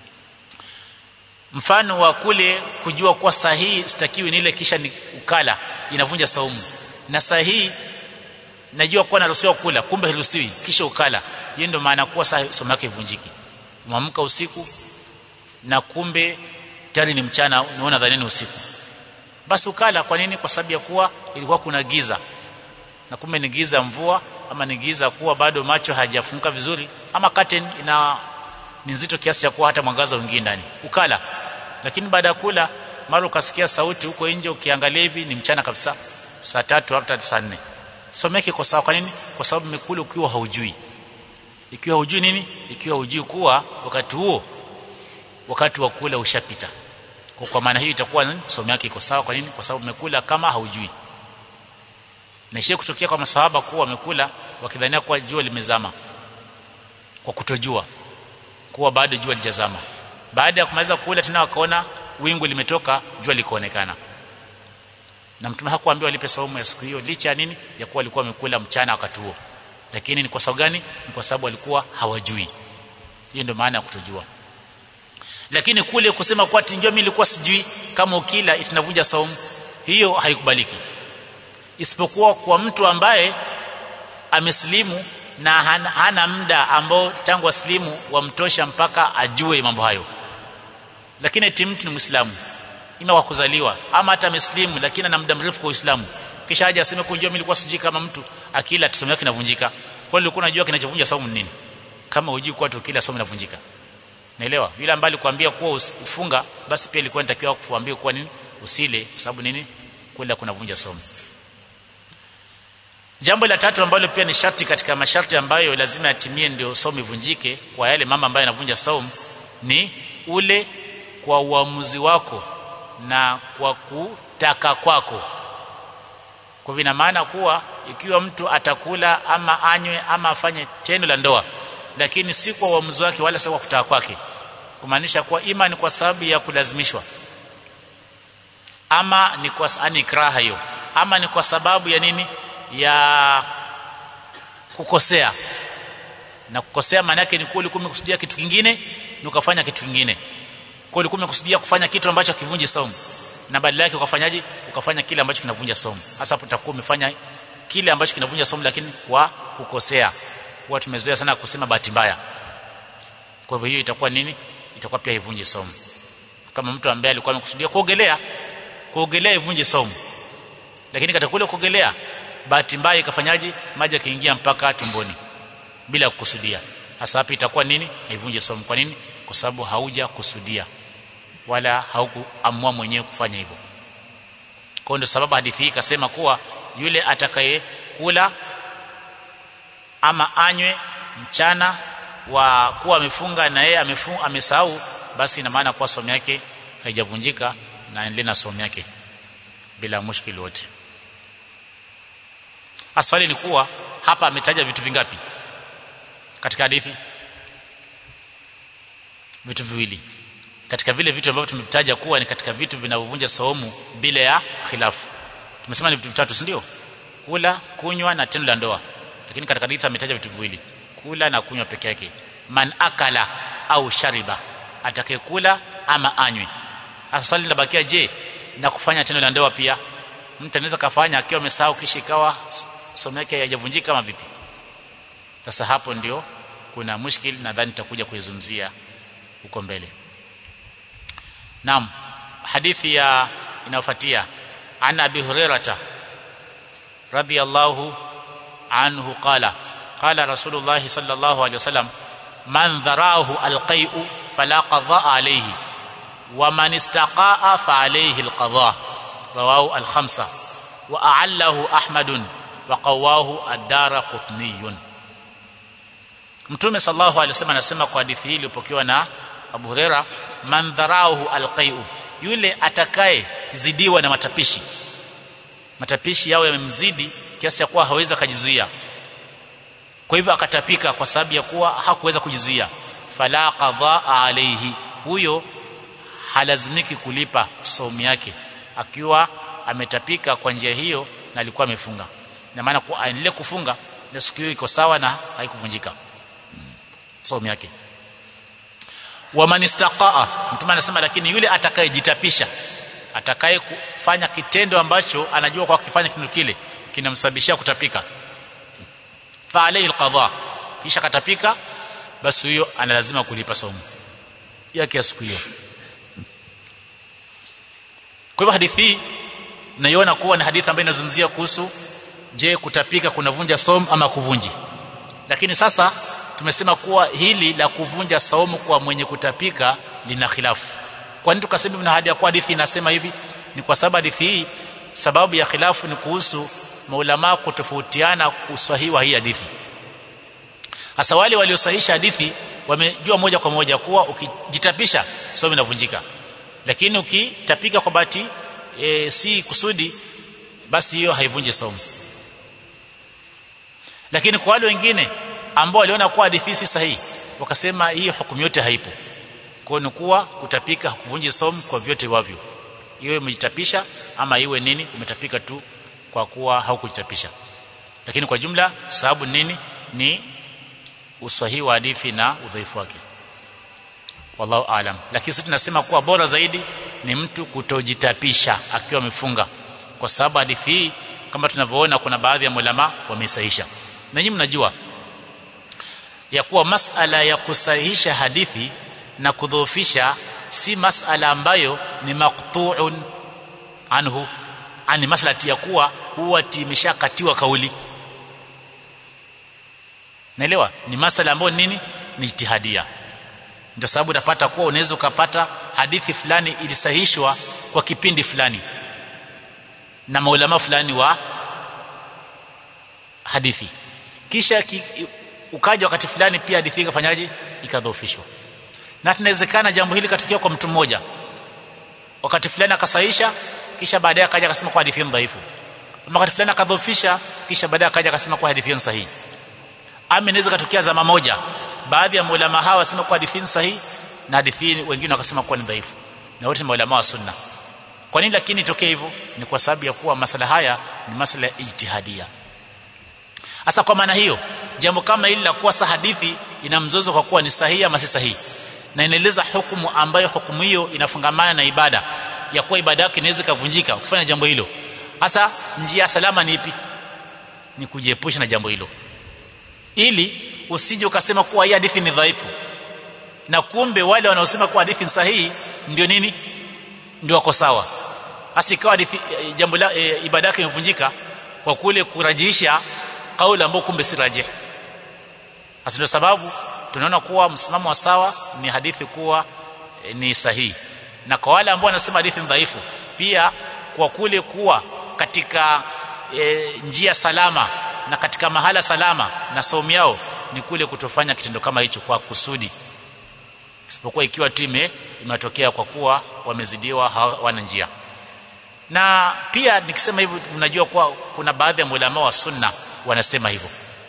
mfano wa kule kujua kuwa sahihi sitakiwi ni ile kisha ni ukala inavunja saumu na sahihi najua kuwa naruhusiwa kula kumbe haruhusiwi kisha ukala hiyo ndio maana kuwa somo yake ivunjiki umeamka usiku na kumbe tayari ni mchana unaona dhanini usiku basi ukala kwa nini kwa sababu ya kuwa ilikuwa kuna giza na kumbe ni giza mvua ama ni giza kuwa bado macho hajafunguka vizuri ama curtain ina ni nzito kiasi cha kuwa hata mwangaza uingie ndani ukala lakini baada ya kula mara ukasikia sauti huko nje ukiangalia hivi ni mchana kabisa saa tatu hata saa nne someke kwa sababu kwa nini kwa sababu umekula ukiwa haujui ikiwa hujui nini ikiwa hujui kuwa wakati huo wakati wa kula ushapita kwa, kwa maana hiyo itakuwa somo yake iko sawa kwa nini kwa sababu umekula kama haujui na ishie kutokea kwa maswahaba kuwa wamekula wakidhania kuwa jua limezama kwa kutojua kuwa bado jua lijazama baada ya kumaliza kula tena wakaona wingu limetoka jua likaonekana na mtume hakuambiwa lipe saumu ya siku hiyo licha ya nini ya kuwa walikuwa wamekula mchana wakati huo lakini ni kwa sababu gani ni kwa sababu walikuwa hawajui hiyo ndio maana ya kutojua lakini kule kusema kwa tinjio mimi nilikuwa sijui kama ukila itinavunja saumu hiyo haikubaliki isipokuwa kwa mtu ambaye amesilimu na hana, hana muda ambao tangu asilimu wamtosha mpaka ajue mambo hayo lakini eti mtu ni muislamu ima kwa kuzaliwa ama hata ameslimu lakini ana muda mrefu kwa uislamu kisha aje aseme kunjua mimi nilikuwa sijui kama mtu akila somo yake inavunjika kwa hiyo ulikuwa unajua kinachovunja saumu ni nini kama hujui kwa tu kila somo inavunjika naelewa yule ambaye alikwambia kuwa ufunga basi pia ilikuwa inatakiwa kukuambia kuwa nini usile kwa sababu nini kula kunavunja somo jambo la tatu ambalo pia ni sharti katika masharti ambayo lazima yatimie ndio somo ivunjike kwa yale mama ambaye anavunja saumu ni ule kwa uamuzi wako na kwa kutaka kwako kwa vina maana kuwa ikiwa mtu atakula ama anywe ama afanye tendo la ndoa lakini si kwa uamuzi wake wala si kwa kutaka kwake kumaanisha kuwa ima ni kwa sababu ya kulazimishwa ama ni kwa ani ikraha hiyo ama ni kwa sababu ya nini ya kukosea na kukosea maana yake ni kuwa ulikuwa umekusudia kitu kingine na ukafanya kitu kingine kwa ulikuwa umekusudia kufanya kitu ambacho kivunji saumu na badala yake ukafanyaje ukafanya kile ambacho kinavunja saumu hasa hapo utakuwa umefanya kile ambacho kinavunja saumu lakini kwa kukosea huwa tumezoea sana kusema bahati mbaya kwa hivyo hiyo itakuwa nini itakuwa pia ivunje saumu kama mtu ambaye alikuwa amekusudia kuogelea kuogelea ivunje saumu lakini katika kule kuogelea bahati mbaya ikafanyaje maji yakiingia mpaka tumboni bila kukusudia hasa hapa itakuwa nini haivunje saumu kwa nini kwa sababu hauja kusudia wala haukuamua mwenyewe kufanya hivyo kwa ndio sababu hadithi hii ikasema kuwa yule atakayekula ama anywe mchana wa kuwa amefunga na yeye amefunga amesahau basi ina maana kuwa somo yake haijavunjika na endelee na somo yake bila mushkili wote aswali ni kuwa hapa ametaja vitu vingapi katika hadithi vitu viwili katika vile vitu ambavyo tumevitaja kuwa ni katika vitu vinavyovunja saumu bila ya khilafu tumesema ni vitu vitatu si ndio kula kunywa na tendo la ndoa lakini katika hadithi ametaja vitu viwili kula na kunywa peke yake man akala au shariba atakayekula ama anywe sasa swali linabakia je na kufanya tendo la ndoa pia mtu anaweza kafanya akiwa amesahau kisha ikawa somo yake haijavunjika kama vipi sasa hapo ndio kuna mushkil nadhani tutakuja kuizungumzia huko mbele Naam hadithi ya inayofuatia an Abi Hurairah radiyallahu anhu qala qala Rasulullah sallallahu alayhi wasallam man dharahu alqai'u fala qadha alayhi wa man istaqa'a fa alayhi alqadha rawahu alkhamsa wa a'allahu Ahmad wa qawahu ad-Darqutni Mtume sallallahu alayhi wasallam anasema kwa hadithi hii iliyopokewa na Abu Huraira man dharauhu alqai'u yule atakaye zidiwa na matapishi matapishi yao yamemzidi kiasi cha kuwa hawezi kujizuia kwa hivyo akatapika kwa sababu ya kuwa hakuweza kujizuia fala qadha alayhi huyo halazimiki kulipa saumu yake akiwa ametapika kwa njia hiyo na alikuwa amefunga na maana kuwa aendelee kufunga na siku hiyo iko sawa na haikuvunjika saumu yake wa man istaqaa mtume anasema lakini yule atakayejitapisha atakaye kufanya kitendo ambacho anajua kwa kufanya kitendo kile kinamsababishia kutapika fa alayhi alqadha kisha katapika basi huyo ana lazima kulipa saumu yake ya siku hiyo kwa hivyo hadithi hii naiona kuwa ni hadithi ambayo inazungumzia kuhusu je kutapika kunavunja saumu ama kuvunji lakini sasa tumesema kuwa hili la kuvunja saumu kwa mwenye kutapika lina khilafu kwa nini tukasema ibn hadi kwa hadithi inasema hivi ni kwa sababu hadithi hii sababu ya khilafu ni kuhusu maulama kutofautiana usahihi wa hii hadithi hasa wale waliosahihisha hadithi wamejua moja kwa moja kuwa ukijitapisha saumu inavunjika lakini ukitapika kwa bahati e, si kusudi basi hiyo haivunji saumu lakini kwa wale wengine ambao waliona kuwa hadithi si sahihi wakasema hii hukumu yote haipo kwa ni kuwa kutapika kuvunji saumu kwa vyote wavyo iwe umejitapisha ama iwe nini umetapika tu kwa kuwa haukujitapisha lakini kwa jumla sababu nini ni uswahihi wa hadithi na udhaifu wake wallahu alam lakini sisi tunasema kuwa bora zaidi ni mtu kutojitapisha akiwa amefunga kwa sababu hadithi hii kama tunavyoona kuna baadhi ya mulama wamesahisha na nyinyi mnajua ya kuwa masala ya kusahihisha hadithi na kudhoofisha si masala ambayo ni maqtu'un anhu ani masala ya kuwa huwa timeshakatiwa kauli naelewa ni masala ambayo nini ni ijtihadia ndio sababu utapata kuwa unaweza ukapata hadithi fulani ilisahihishwa kwa kipindi fulani na maulama fulani wa hadithi kisha ki, ukaja wakati fulani pia hadithi ikafanyaje ikadhoofishwa na tunawezekana jambo hili katukia kwa mtu mmoja wakati fulani akasahisha kisha baadaye akaja akasema kwa hadithi dhaifu wakati fulani akadhoofisha kisha baadaye akaja akasema kwa hadithi sahihi ama inaweza katukia zama moja baadhi ya maulama hawa wasema kwa hadithi sahihi na hadithi wengine wakasema kuwa ni dhaifu na wote maulama wa sunna kwa nini lakini itokee hivyo ni kwa sababu ya kuwa masala haya ni masala ya ijtihadia hasa kwa maana hiyo jambo kama hili la kuwa hadithi ina mzozo kwa kuwa ni sahihi ama si sahihi na inaeleza hukumu ambayo hukumu hiyo inafungamana na ibada ya kuwa ibada yake inaweza kuvunjika ukifanya jambo hilo hasa njia salama ni ipi ni kujiepusha na jambo hilo ili usije ukasema kuwa hii hadithi ni dhaifu na kumbe wale wanaosema kuwa hadithi ni sahihi ndio nini ndio wako sawa hasa ikawa hadithi jambo la e, ibada yake imevunjika kwa kule kurajihisha kauli ambayo kumbe si rajih hasa ndio sababu tunaona kuwa msimamo wa sawa ni hadithi kuwa e, ni sahihi na kwa wale ambao wanasema hadithi ni dhaifu pia kwa kule kuwa katika e, njia salama na katika mahala salama na saumu yao ni kule kutofanya kitendo kama hicho kwa kusudi isipokuwa ikiwa tu ime imetokea kwa kuwa wamezidiwa hawana njia na pia nikisema hivyo mnajua kuwa kuna baadhi ya maulama wa sunna wanasema hivyo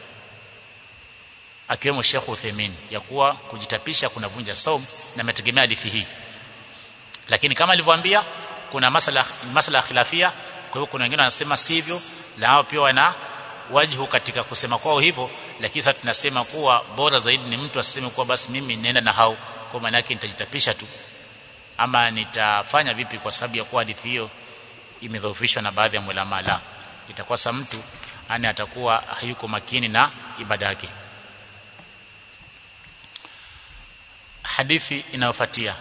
akiwemo Sheikh Uthaymeen ya kuwa kujitapisha kunavunja saum na ametegemea hadithi hii lakini kama alivyoambia kuna masala masala khilafia kwa hivyo kuna wengine wanasema sivyo na hao pia wana wajhu katika kusema kwao hivyo lakini sasa tunasema kuwa bora zaidi ni mtu aseme kuwa basi mimi nenda na hao kwa maana yake nitajitapisha tu ama nitafanya vipi kwa sababu ya kuwa hadithi hiyo imedhoofishwa na baadhi ya ulama la itakuwa sa mtu ani atakuwa hayuko makini na ibada yake hadithi inayofuatia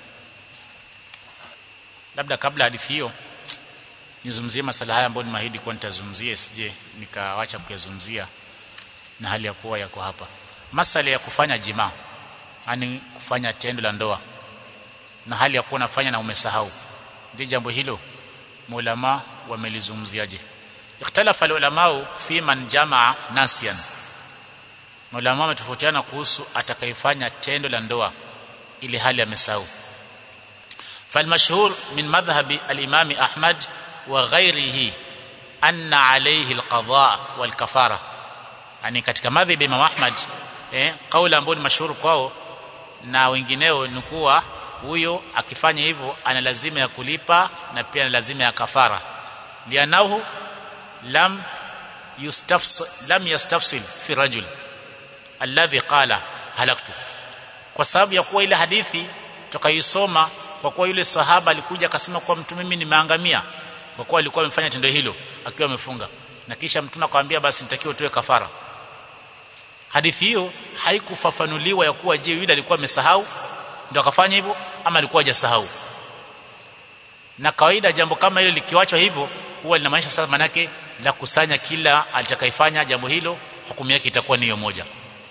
labda kabla hadithi hiyo nizungumzie masala haya ambayo nimahidi kuwa nitazungumzia sije nikawacha kuyazungumzia na hali ya kuwa yako hapa masala ya kufanya jima yani kufanya tendo la ndoa na hali ya kuwa nafanya na umesahau je jambo hilo maulama wamelizungumziaje ikhtalafa ulama fi man jamaa nasian maulama wametofautiana kuhusu atakayefanya tendo la ndoa ili hali amesahau فالمشهور من مذهب الإمام أحمد وغيره أن عليه القضاء والكفارة يعني katika madhhabi Imam Ahmad eh kauli ambayo ni mashuhuri kwao na wengineo ni kuwa huyo akifanya hivyo ana lazima ya kulipa na pia ana lazima ya kafara lianahu lam yustafsil lam yastafsil fi rajul alladhi qala halaktu kwa sababu ya kuwa ile hadithi tukaisoma kwa kuwa yule sahaba alikuja akasema kwa mtu mimi nimeangamia kwa kuwa alikuwa amefanya tendo hilo akiwa amefunga na kisha mtume akamwambia basi nitakiwa utoe kafara hadithi hiyo haikufafanuliwa ya kuwa je yule alikuwa amesahau ndio akafanya hivyo ama alikuwa hajasahau na kawaida jambo kama hilo likiwachwa hivyo huwa linamaanisha sasa manake la kusanya kila atakayefanya jambo hilo hukumu yake itakuwa ni hiyo moja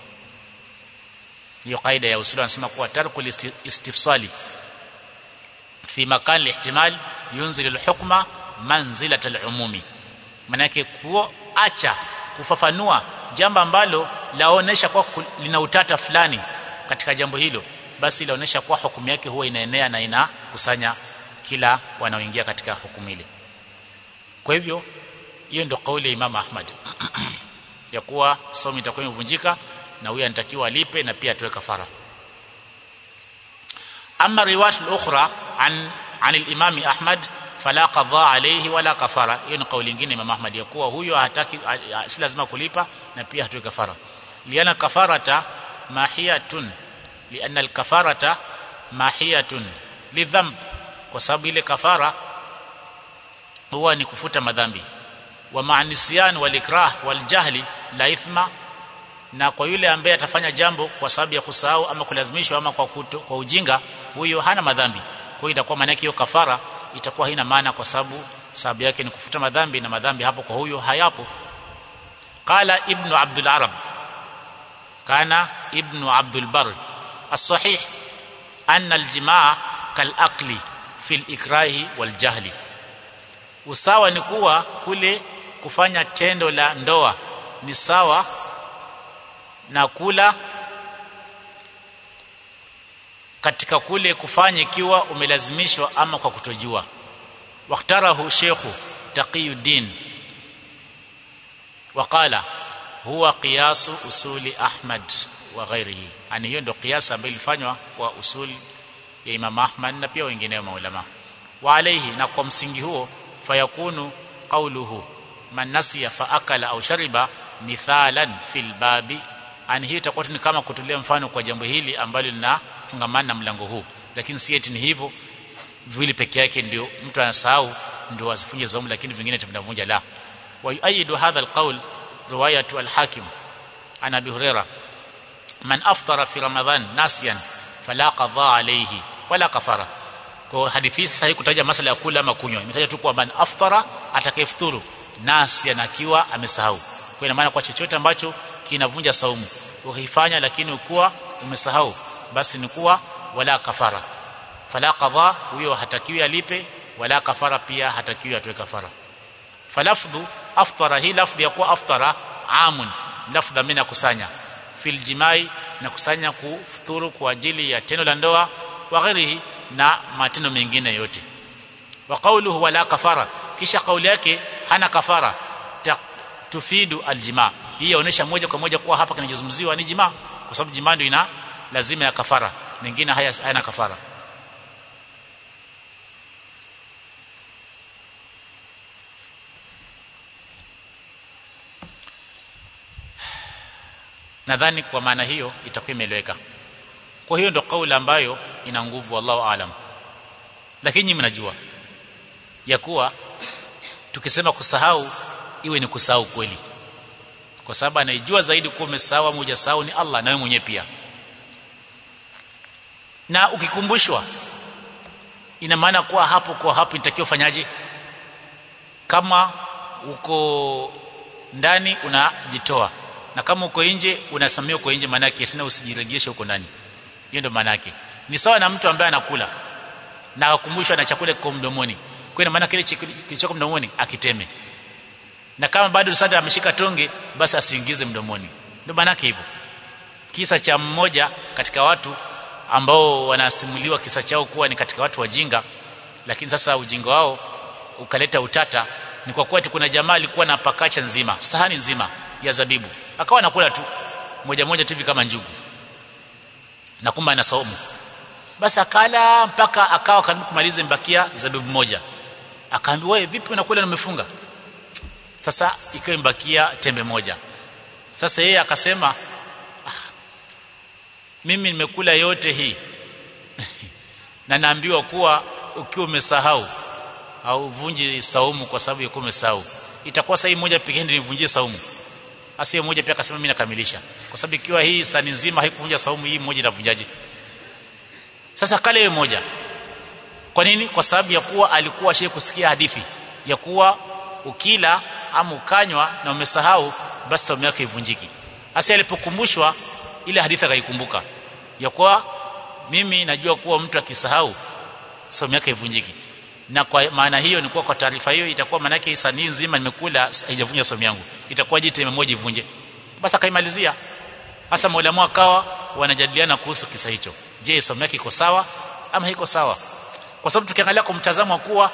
hiyo kaida ya usuli anasema kuwa tarku istifsali fi makan lihtimal yunzil alhukma manzilat alumumi manake kuacha kufafanua jambo ambalo laonesha kwa lina utata fulani katika jambo hilo basi laonesha kuwa hukumu yake huwa inaenea na inakusanya kila wanaoingia katika hukumu ile kwa hivyo hiyo ndio kauli ya Imam Ahmad ya kuwa somo itakuwa imevunjika na huyu anatakiwa alipe na pia atoe kafara ama riwayat al-ukhra an an al-imam Ahmad fala qadha alayhi wala kafara hiyo ni kauli nyingine Imam Ahmad ya kuwa huyo hataki si lazima kulipa na pia hatoe kafara liana kafarata mahiyatun lianna al-kafarata mahiyatun lidhamb kwa sababu ile kafara huwa ni kufuta madhambi wa ma'nisyan wal ikrah wal jahli la ithma na kwa yule ambaye atafanya jambo kwa sababu ya kusahau ama kulazimishwa ama kwa, kuto, kwa ujinga huyo hana madhambi kwa hiyo itakuwa maana yake hiyo kafara itakuwa haina maana kwa sababu sababu yake ni kufuta madhambi na madhambi hapo kwa huyo hayapo qala ibnu abdul arab kana ibnu abdul bar الصحيح أن الجماع كالأقل في الإكراه والجهل usawa ni kuwa kule kufanya tendo la ndoa ni sawa na kula katika kule kufanya ikiwa umelazimishwa ama kwa kutojua waktarahu shekhu taqiyuddin waqala huwa qiyasu usuli ahmad wa ghairihi yani hiyo ndio kiasa ambayo ilifanywa kwa usuli ya Imam Ahmad na pia wengineo maulama wa alayhi na kwa msingi huo fayakunu qawluhu man nasiya fa akala au shariba mithalan fil babi ani hii itakuwa ni kama kutulia mfano kwa jambo hili ambalo linafungamana na mlango huu lakini si eti ni hivyo viwili peke yake ndio mtu anasahau ndio asifunje saumu lakini vingine vinavunja la wa yuayidu hadha alqawl riwayatu alhakim an abi hurairah man aftara fi ramadhan nasiyan fala qadha alayhi wala kafara kwa hadithi sasa haikutaja masala ya kula ama kunywa imetaja tu kwa man aftara atakayefuturu nasiyan akiwa amesahau kwa ina maana kwa chochote ambacho kinavunja saumu ukifanya lakini ukiwa umesahau basi ni kuwa wala kafara fala qadha huyo hatakiwi alipe wala kafara pia hatakiwi atoe kafara falafdhu aftara hii lafdhi ya kuwa aftara amun lafdha mina kusanya fil jimai na kusanya kufuturu kwa ajili ya tendo la ndoa wa ghairihi na matendo mengine yote wa qawluhu wala kafara kisha kauli yake hana kafara tufidu aljima hii yaonesha moja kwa moja kuwa hapa kinachozungumziwa ni jima kwa sababu jima ndio ina lazima ya kafara mengine haya hayana kafara nadhani kwa maana hiyo itakuwa imeeleweka kwa hiyo ndio kauli ambayo ina nguvu wallahu alam lakini nyinyi mnajua ya kuwa tukisema kusahau iwe ni kusahau kweli kwa sababu anaijua zaidi kuwa umesahau au hujasahau ni Allah na wewe mwenyewe pia na ukikumbushwa ina maana kuwa hapo kwa hapo inatakiwa ufanyaje kama uko ndani unajitoa na kama uko nje unasamia uko nje maana yake tena usijiregeshe huko ndani hiyo ndio maana yake ni sawa na mtu ambaye anakula na akumbushwa na chakula kiko mdomoni kwa ina maana kile kilichoko mdomoni akiteme na kama bado sada ameshika tonge basi asiingize mdomoni ndio maana yake hivyo kisa cha mmoja katika watu ambao wanasimuliwa kisa chao kuwa ni katika watu wajinga lakini sasa ujinga wao ukaleta utata ni kwa kuwa kuna jamaa alikuwa na pakacha nzima sahani nzima ya zabibu akawa anakula tu moja moja tu hivi kama njugu na kumbe ana saumu basi akala mpaka akawa karibu kumaliza mbakia zabibu moja akaambiwa wewe vipi unakula na umefunga sasa ikawa imbakia tembe moja sasa yeye akasema ah, mimi nimekula yote hii na naambiwa kuwa ukiwa umesahau au vunji saumu kwa sababu ya kuwa umesahau itakuwa saa hii moja pekee ndio nivunjie saumu hasa hiyo moja pia akasema mimi nakamilisha kwa sababu ikiwa hii sani nzima haikuvunja saumu hii moja itavunjaje sasa kale hiyo moja kwa nini kwa sababu ya kuwa alikuwa shehe kusikia hadithi ya kuwa ukila ama ukanywa na umesahau basi saumu yake ivunjiki hasa alipokumbushwa ile hadithi akaikumbuka ya kuwa mimi najua kuwa mtu akisahau saumu yake ivunjiki na kwa maana hiyo ni kuwa kwa taarifa hiyo itakuwa maana yake sanii nzima nimekula haijavunja saumu yangu itakuwa jite moja ivunje basi akaimalizia hasa maulama akawa wanajadiliana kuhusu kisa hicho je saumu yake iko sawa ama haiko sawa kwa sababu tukiangalia kwa mtazamo wa kuwa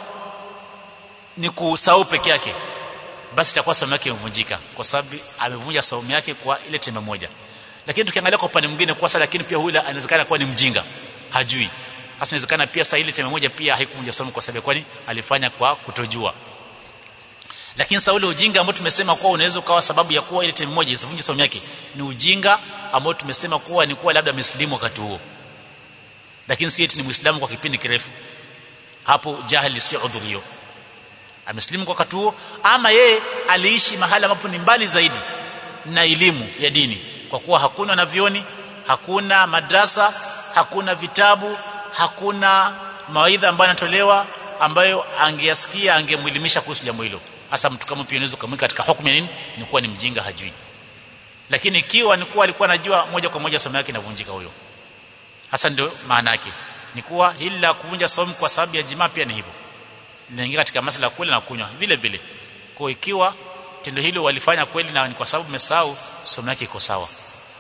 ni kusahau peke yake basi itakuwa saumu yake imevunjika kwa sababu amevunja saumu yake kwa ile tembe moja lakini tukiangalia kwa upande mwingine kwa sasa lakini pia huyu anawezekana kuwa ni mjinga hajui hasa inawezekana pia saa ile tembe moja pia haikuvunja saumu kwa sababu kwani alifanya kwa kutojua lakini saa ule ujinga ambao tumesema kuwa unaweza ukawa sababu ya kuwa ile tembe moja isivunje saumu yake ni ujinga ambao tumesema kuwa ni kuwa labda amesilimu wakati huo lakini si eti ni muislamu kwa kipindi kirefu hapo jahili si udhurio amesilimu kwa wakati huo ama yeye aliishi mahala ambapo ni mbali zaidi na elimu ya dini kwa kuwa hakuna wanavyoni hakuna madrasa hakuna vitabu hakuna mawaidha ambayo yanatolewa ambayo angeyasikia angemwelimisha kuhusu jambo hilo hasa mtu kama pia unaweza kumweka katika hukumu ya nini ni kuwa ni mjinga hajui lakini ikiwa ni kuwa alikuwa anajua moja kwa moja somo yake inavunjika huyo hasa ndio maana yake ni kuwa hili la kuvunja somo kwa sababu ya jimaa pia ni hivyo linaingia katika masuala ya kula na kunywa vile vile kwa ikiwa tendo hilo walifanya kweli na ni kwa sababu umesahau somo yake iko sawa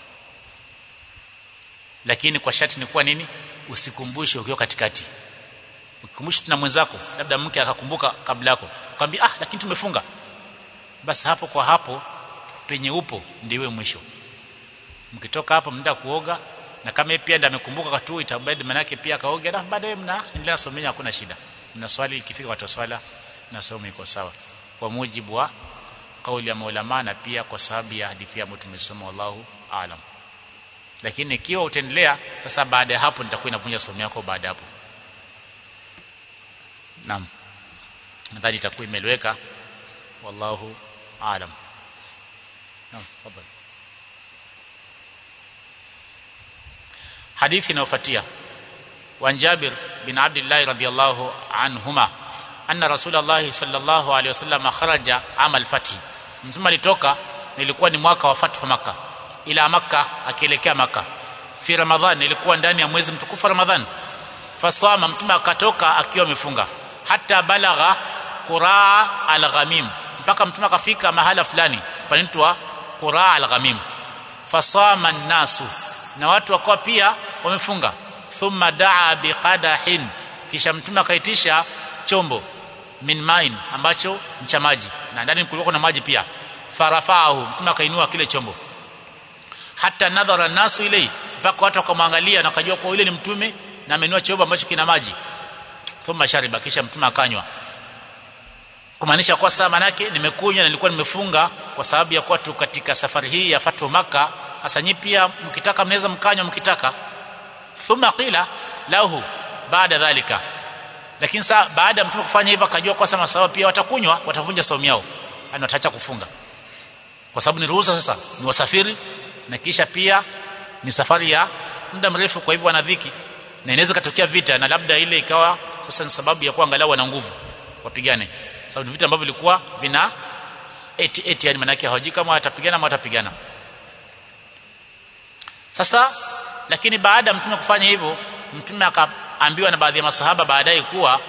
lakini kwa sharti ni kuwa nini usikumbushe ukiwa katikati ukikumbusha tena mwenzako labda mke akakumbuka kabla yako kwambia ah lakini tumefunga basi hapo kwa hapo penye upo ndiwe mwisho mkitoka hapo mnda kuoga na kama yeye pia ndiye amekumbuka katu itabidi manake pia akaoge na baadaye mna endelea somenya hakuna shida mna swali ikifika watu swala na somo iko sawa kwa mujibu wa kauli ya maulama na pia kwa sababu ya hadithi ambayo tumesoma wallahu aalam lakini ikiwa utaendelea sasa baada ya hapo nitakuwa inavunja somo yako baada hapo naam nadhani itakuwa imeleweka wallahu aalam naam tafadhali hadithi inayofuatia وعن جابر بن عبد الله رضي الله عنهما أن رسول الله صلى الله عليه وسلم خرج عام الفتح mtume alitoka nilikuwa ni mwaka wa fathu maka ila maka akielekea maka fi ramadhan ilikuwa ndani ya mwezi mtukufu ramadhan fasama mtume akatoka akiwa amefunga hata balagha quraa al-ghamim mpaka mtume akafika mahala fulani panaitwa quraa al-ghamim fasama nasu na watu wakawa pia wamefunga thumma daa biqadahin kisha mtume akaitisha chombo min main ambacho ni cha maji na ndani kulikuwa na maji pia farafahu mtume akainua kile chombo hata nadhara nasu ilei mpaka watu wakamwangalia na wakajua kwa yule ni mtume na amenua chombo ambacho kina maji thumma shariba kisha mtume akanywa kumaanisha kwa saa manake nimekunywa na nilikuwa nimefunga kwa sababu ya kuwa tu katika safari hii ya fatu maka hasa nyi pia mkitaka mnaweza mkanywa mkitaka thumma qila lahu baada dhalika lakini saa baada ya mtume kufanya hivyo akajua kwa sababu sababu pia watakunywa watavunja saumu yao yani wataacha kufunga kwa sababu ni ruhusa sasa ni wasafiri na kisha pia ni safari ya muda mrefu kwa hivyo wana dhiki na inaweza katokea vita na labda ile ikawa sasa ni sababu ya kuwa angalau wana nguvu wapigane sababu ni vita ambavyo vilikuwa vina eti eti yani maana yake hawajui kama watapigana ama watapigana sasa lakini baada ya mtume kufanya hivyo mtume akaambiwa na baadhi ya masahaba baadaye kuwa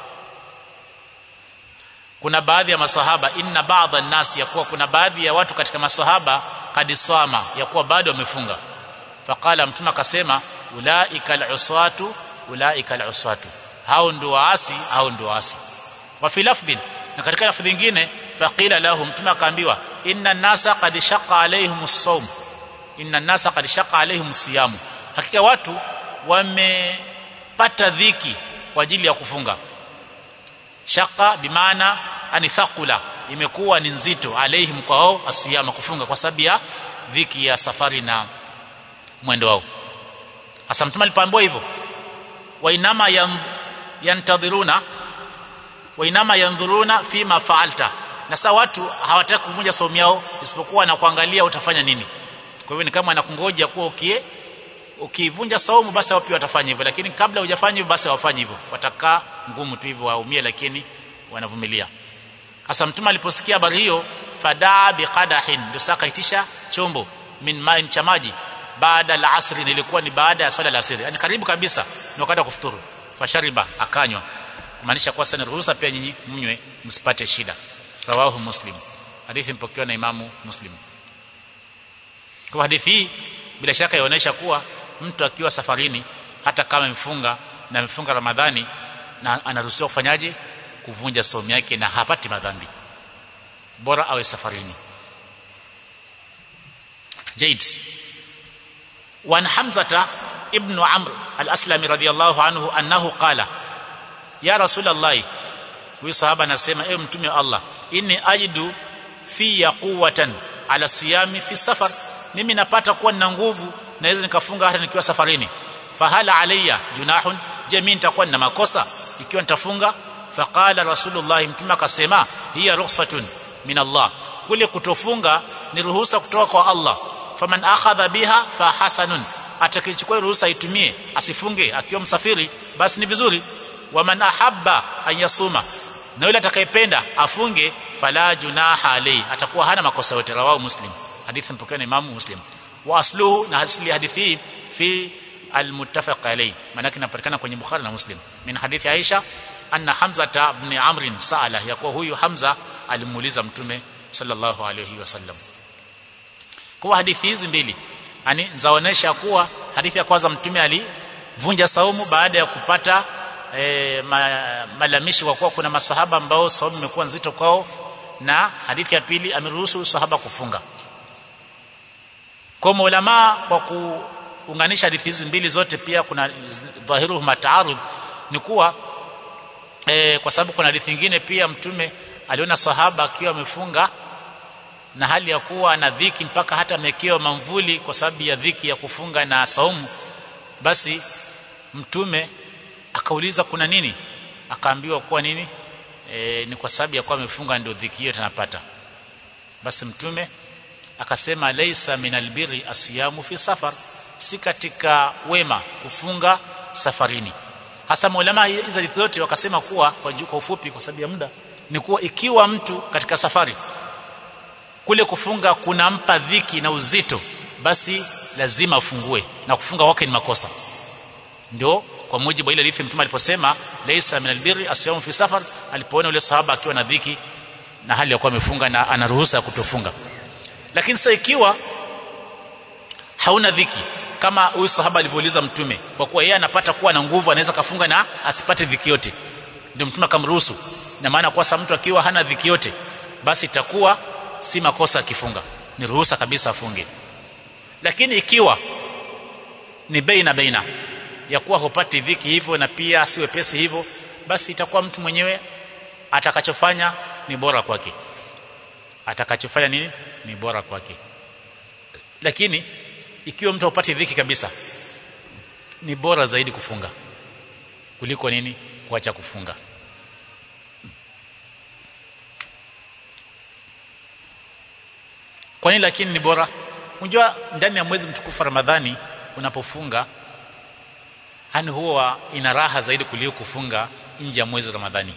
kuna baadhi ya masahaba inna baadha an-nas yakuwa kuna baadhi ya watu katika masahaba kadisama yakuwa bado wamefunga faqala mtume akasema ulaika al-uswatu ulaika al-uswatu hao ndio waasi hao ndio waasi wa fi lafdhin na katika lafdhi nyingine faqila lahu mtume akaambiwa inna an-nasa qad shaqqa alaihim as-sawm inna an-nasa qad shaqqa alaihim as-siyam hakika watu wamepata dhiki kwa ajili ya kufunga shaka bimaana ani thaqula imekuwa ni nzito alaihim kwao asiyama kufunga kwa sababu ya dhiki ya safari na mwendo wao hasa mtume alipoambiwa hivyo wainama yantadhiruna wainama yandhuruna fima faalta na sasa watu hawataki kuvunja saumu yao isipokuwa na kuangalia utafanya nini kwa hivyo ni kama anakungoja kuwa ukie ukivunja saumu basi wao pia watafanya hivyo lakini kabla hujafanya hivyo basi hawafanye hivyo watakaa ngumu tu hivyo waumie lakini wanavumilia hasa mtume aliposikia habari hiyo fadaa biqadahin ndio saka itisha chombo min main cha maji baada la asri nilikuwa ni baada ya swala la asri yani karibu kabisa ni wakati wa kufuturu fashariba akanywa kumaanisha kwa sana ruhusa pia nyinyi mnywe msipate shida rawahu muslim hadithi mpokewa na imamu muslim kwa hadithi hii bila shaka yaonesha kuwa mtu akiwa safarini hata kama amefunga na amefunga Ramadhani na anaruhusiwa kufanyaje kuvunja saumu yake na hapati madhambi bora awe safarini Jaid وعن حمزة ابن عمرو الأسلمي رضي الله عنه أنه قال يا رسول الله huyu sahaba anasema ewe mtume wa Allah inni ajidu fi quwwatan ala siyami fi safar mimi napata kuwa nina nguvu naweza nikafunga hata nikiwa safarini fahala alayya junahun je mimi nitakuwa nina makosa ikiwa nitafunga faqala rasulullah mtume akasema hiya rukhsatun min Allah kule kutofunga ni ruhusa kutoka kwa Allah faman akhadha biha fa hasanun atakayechukua ruhusa itumie asifunge akiwa msafiri basi ni vizuri waman ahabba an yasuma na yule atakayependa afunge fala junaha alayhi atakuwa hana makosa yote rawahu muslim hadithi mpokea na imamu muslim wa asluhu na asli hadithi hii fi almuttafaq alayhi maana inapatikana kwenye bukhari na muslim min hadithi aisha anna hamza ibn amr sala yakuwa huyu hamza alimuuliza mtume sallallahu alayhi wasallam kwa hadithi hizi mbili yani zaonesha kuwa hadithi ya kwanza mtume alivunja saumu baada ya kupata e, ma, malamishi kwa kuwa kuna masahaba ambao saumu imekuwa nzito kwao na hadithi ya pili ameruhusu sahaba kufunga kwa maulama kwa kuunganisha hadithi hizi mbili zote pia kuna dhahiru mataarud ni kuwa e, kwa sababu kuna hadithi nyingine pia mtume aliona sahaba akiwa amefunga na hali ya kuwa na dhiki mpaka hata amekewa mamvuli kwa sababu ya dhiki ya kufunga na saumu basi mtume akauliza kuna nini akaambiwa kuwa nini e, ni kwa sababu ya kuwa amefunga ndio dhiki hiyo tanapata basi mtume akasema laisa minal birri asiyamu fi safar si katika wema kufunga safarini hasa maulama hizo zote wakasema kuwa kwa, kwa ufupi kwa sababu ya muda ni kuwa ikiwa mtu katika safari kule kufunga kunampa dhiki na uzito basi lazima afungue na kufunga wake ni makosa ndio kwa mujibu wa ile hadithi mtume aliposema laysa min albirri asyamu fi safar alipoona yule sahaba akiwa na dhiki na hali ya kuwa amefunga na ana ruhusa ya kutofunga lakini sasa ikiwa hauna dhiki kama huyu sahaba alivyouliza mtume kwa kuwa yeye anapata kuwa na nguvu anaweza kafunga na asipate dhiki yote ndio mtume akamruhusu na maana kwa sababu mtu akiwa hana dhiki yote basi itakuwa si makosa akifunga ni ruhusa kabisa afunge lakini ikiwa ni baina baina ya kuwa hupati dhiki hivyo na pia si wepesi hivyo basi itakuwa mtu mwenyewe atakachofanya ni bora kwake atakachofanya nini ni bora kwake lakini ikiwa mtu hupati dhiki kabisa ni bora zaidi kufunga kuliko nini kuacha kufunga kwa nini lakini ni bora unajua ndani ya mwezi mtukufu Ramadhani unapofunga hani huwa ina raha zaidi kuliko kufunga nje ya mwezi Ramadhani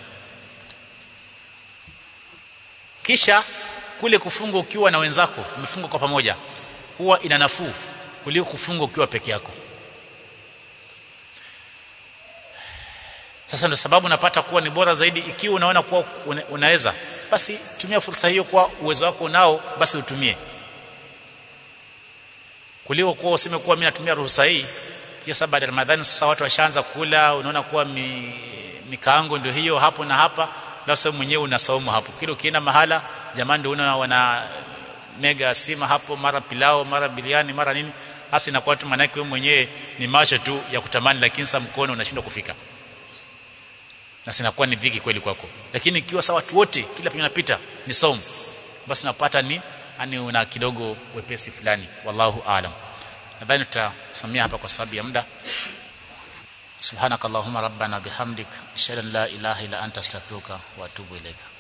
kisha kule kufunga ukiwa na wenzako umefunga kwa pamoja huwa ina nafuu kuliko kufunga ukiwa peke yako sasa ndio sababu napata kuwa ni bora zaidi ikiwa unaona kuwa una, unaweza basi tumia fursa hiyo kwa uwezo wako unao basi utumie kuliko kuwa useme kuwa mimi natumia ruhusa hii kisha sababu baada ya Ramadhani sasa watu washaanza kula unaona kuwa mi, mikaango ndio hiyo hapo na hapa na sasa mwenyewe unasaumu hapo kile ukienda mahala jamani ndio unaona wana mega sima hapo mara pilao mara biliani mara nini hasa inakuwa tu maana wewe mwenyewe ni macho tu ya kutamani lakini sasa mkono unashindwa kufika na sinakuwa ni dhiki kweli kwako lakini ikiwa sawa watu wote kila penye unapita ni saumu basi unapata ni yani una kidogo wepesi fulani wallahu aalam nadhani tutasimamia hapa kwa sababu ya muda subhanakallahumma rabbana bihamdik ashhadu an la ilaha illa anta astaghfiruka wa atubu ilaika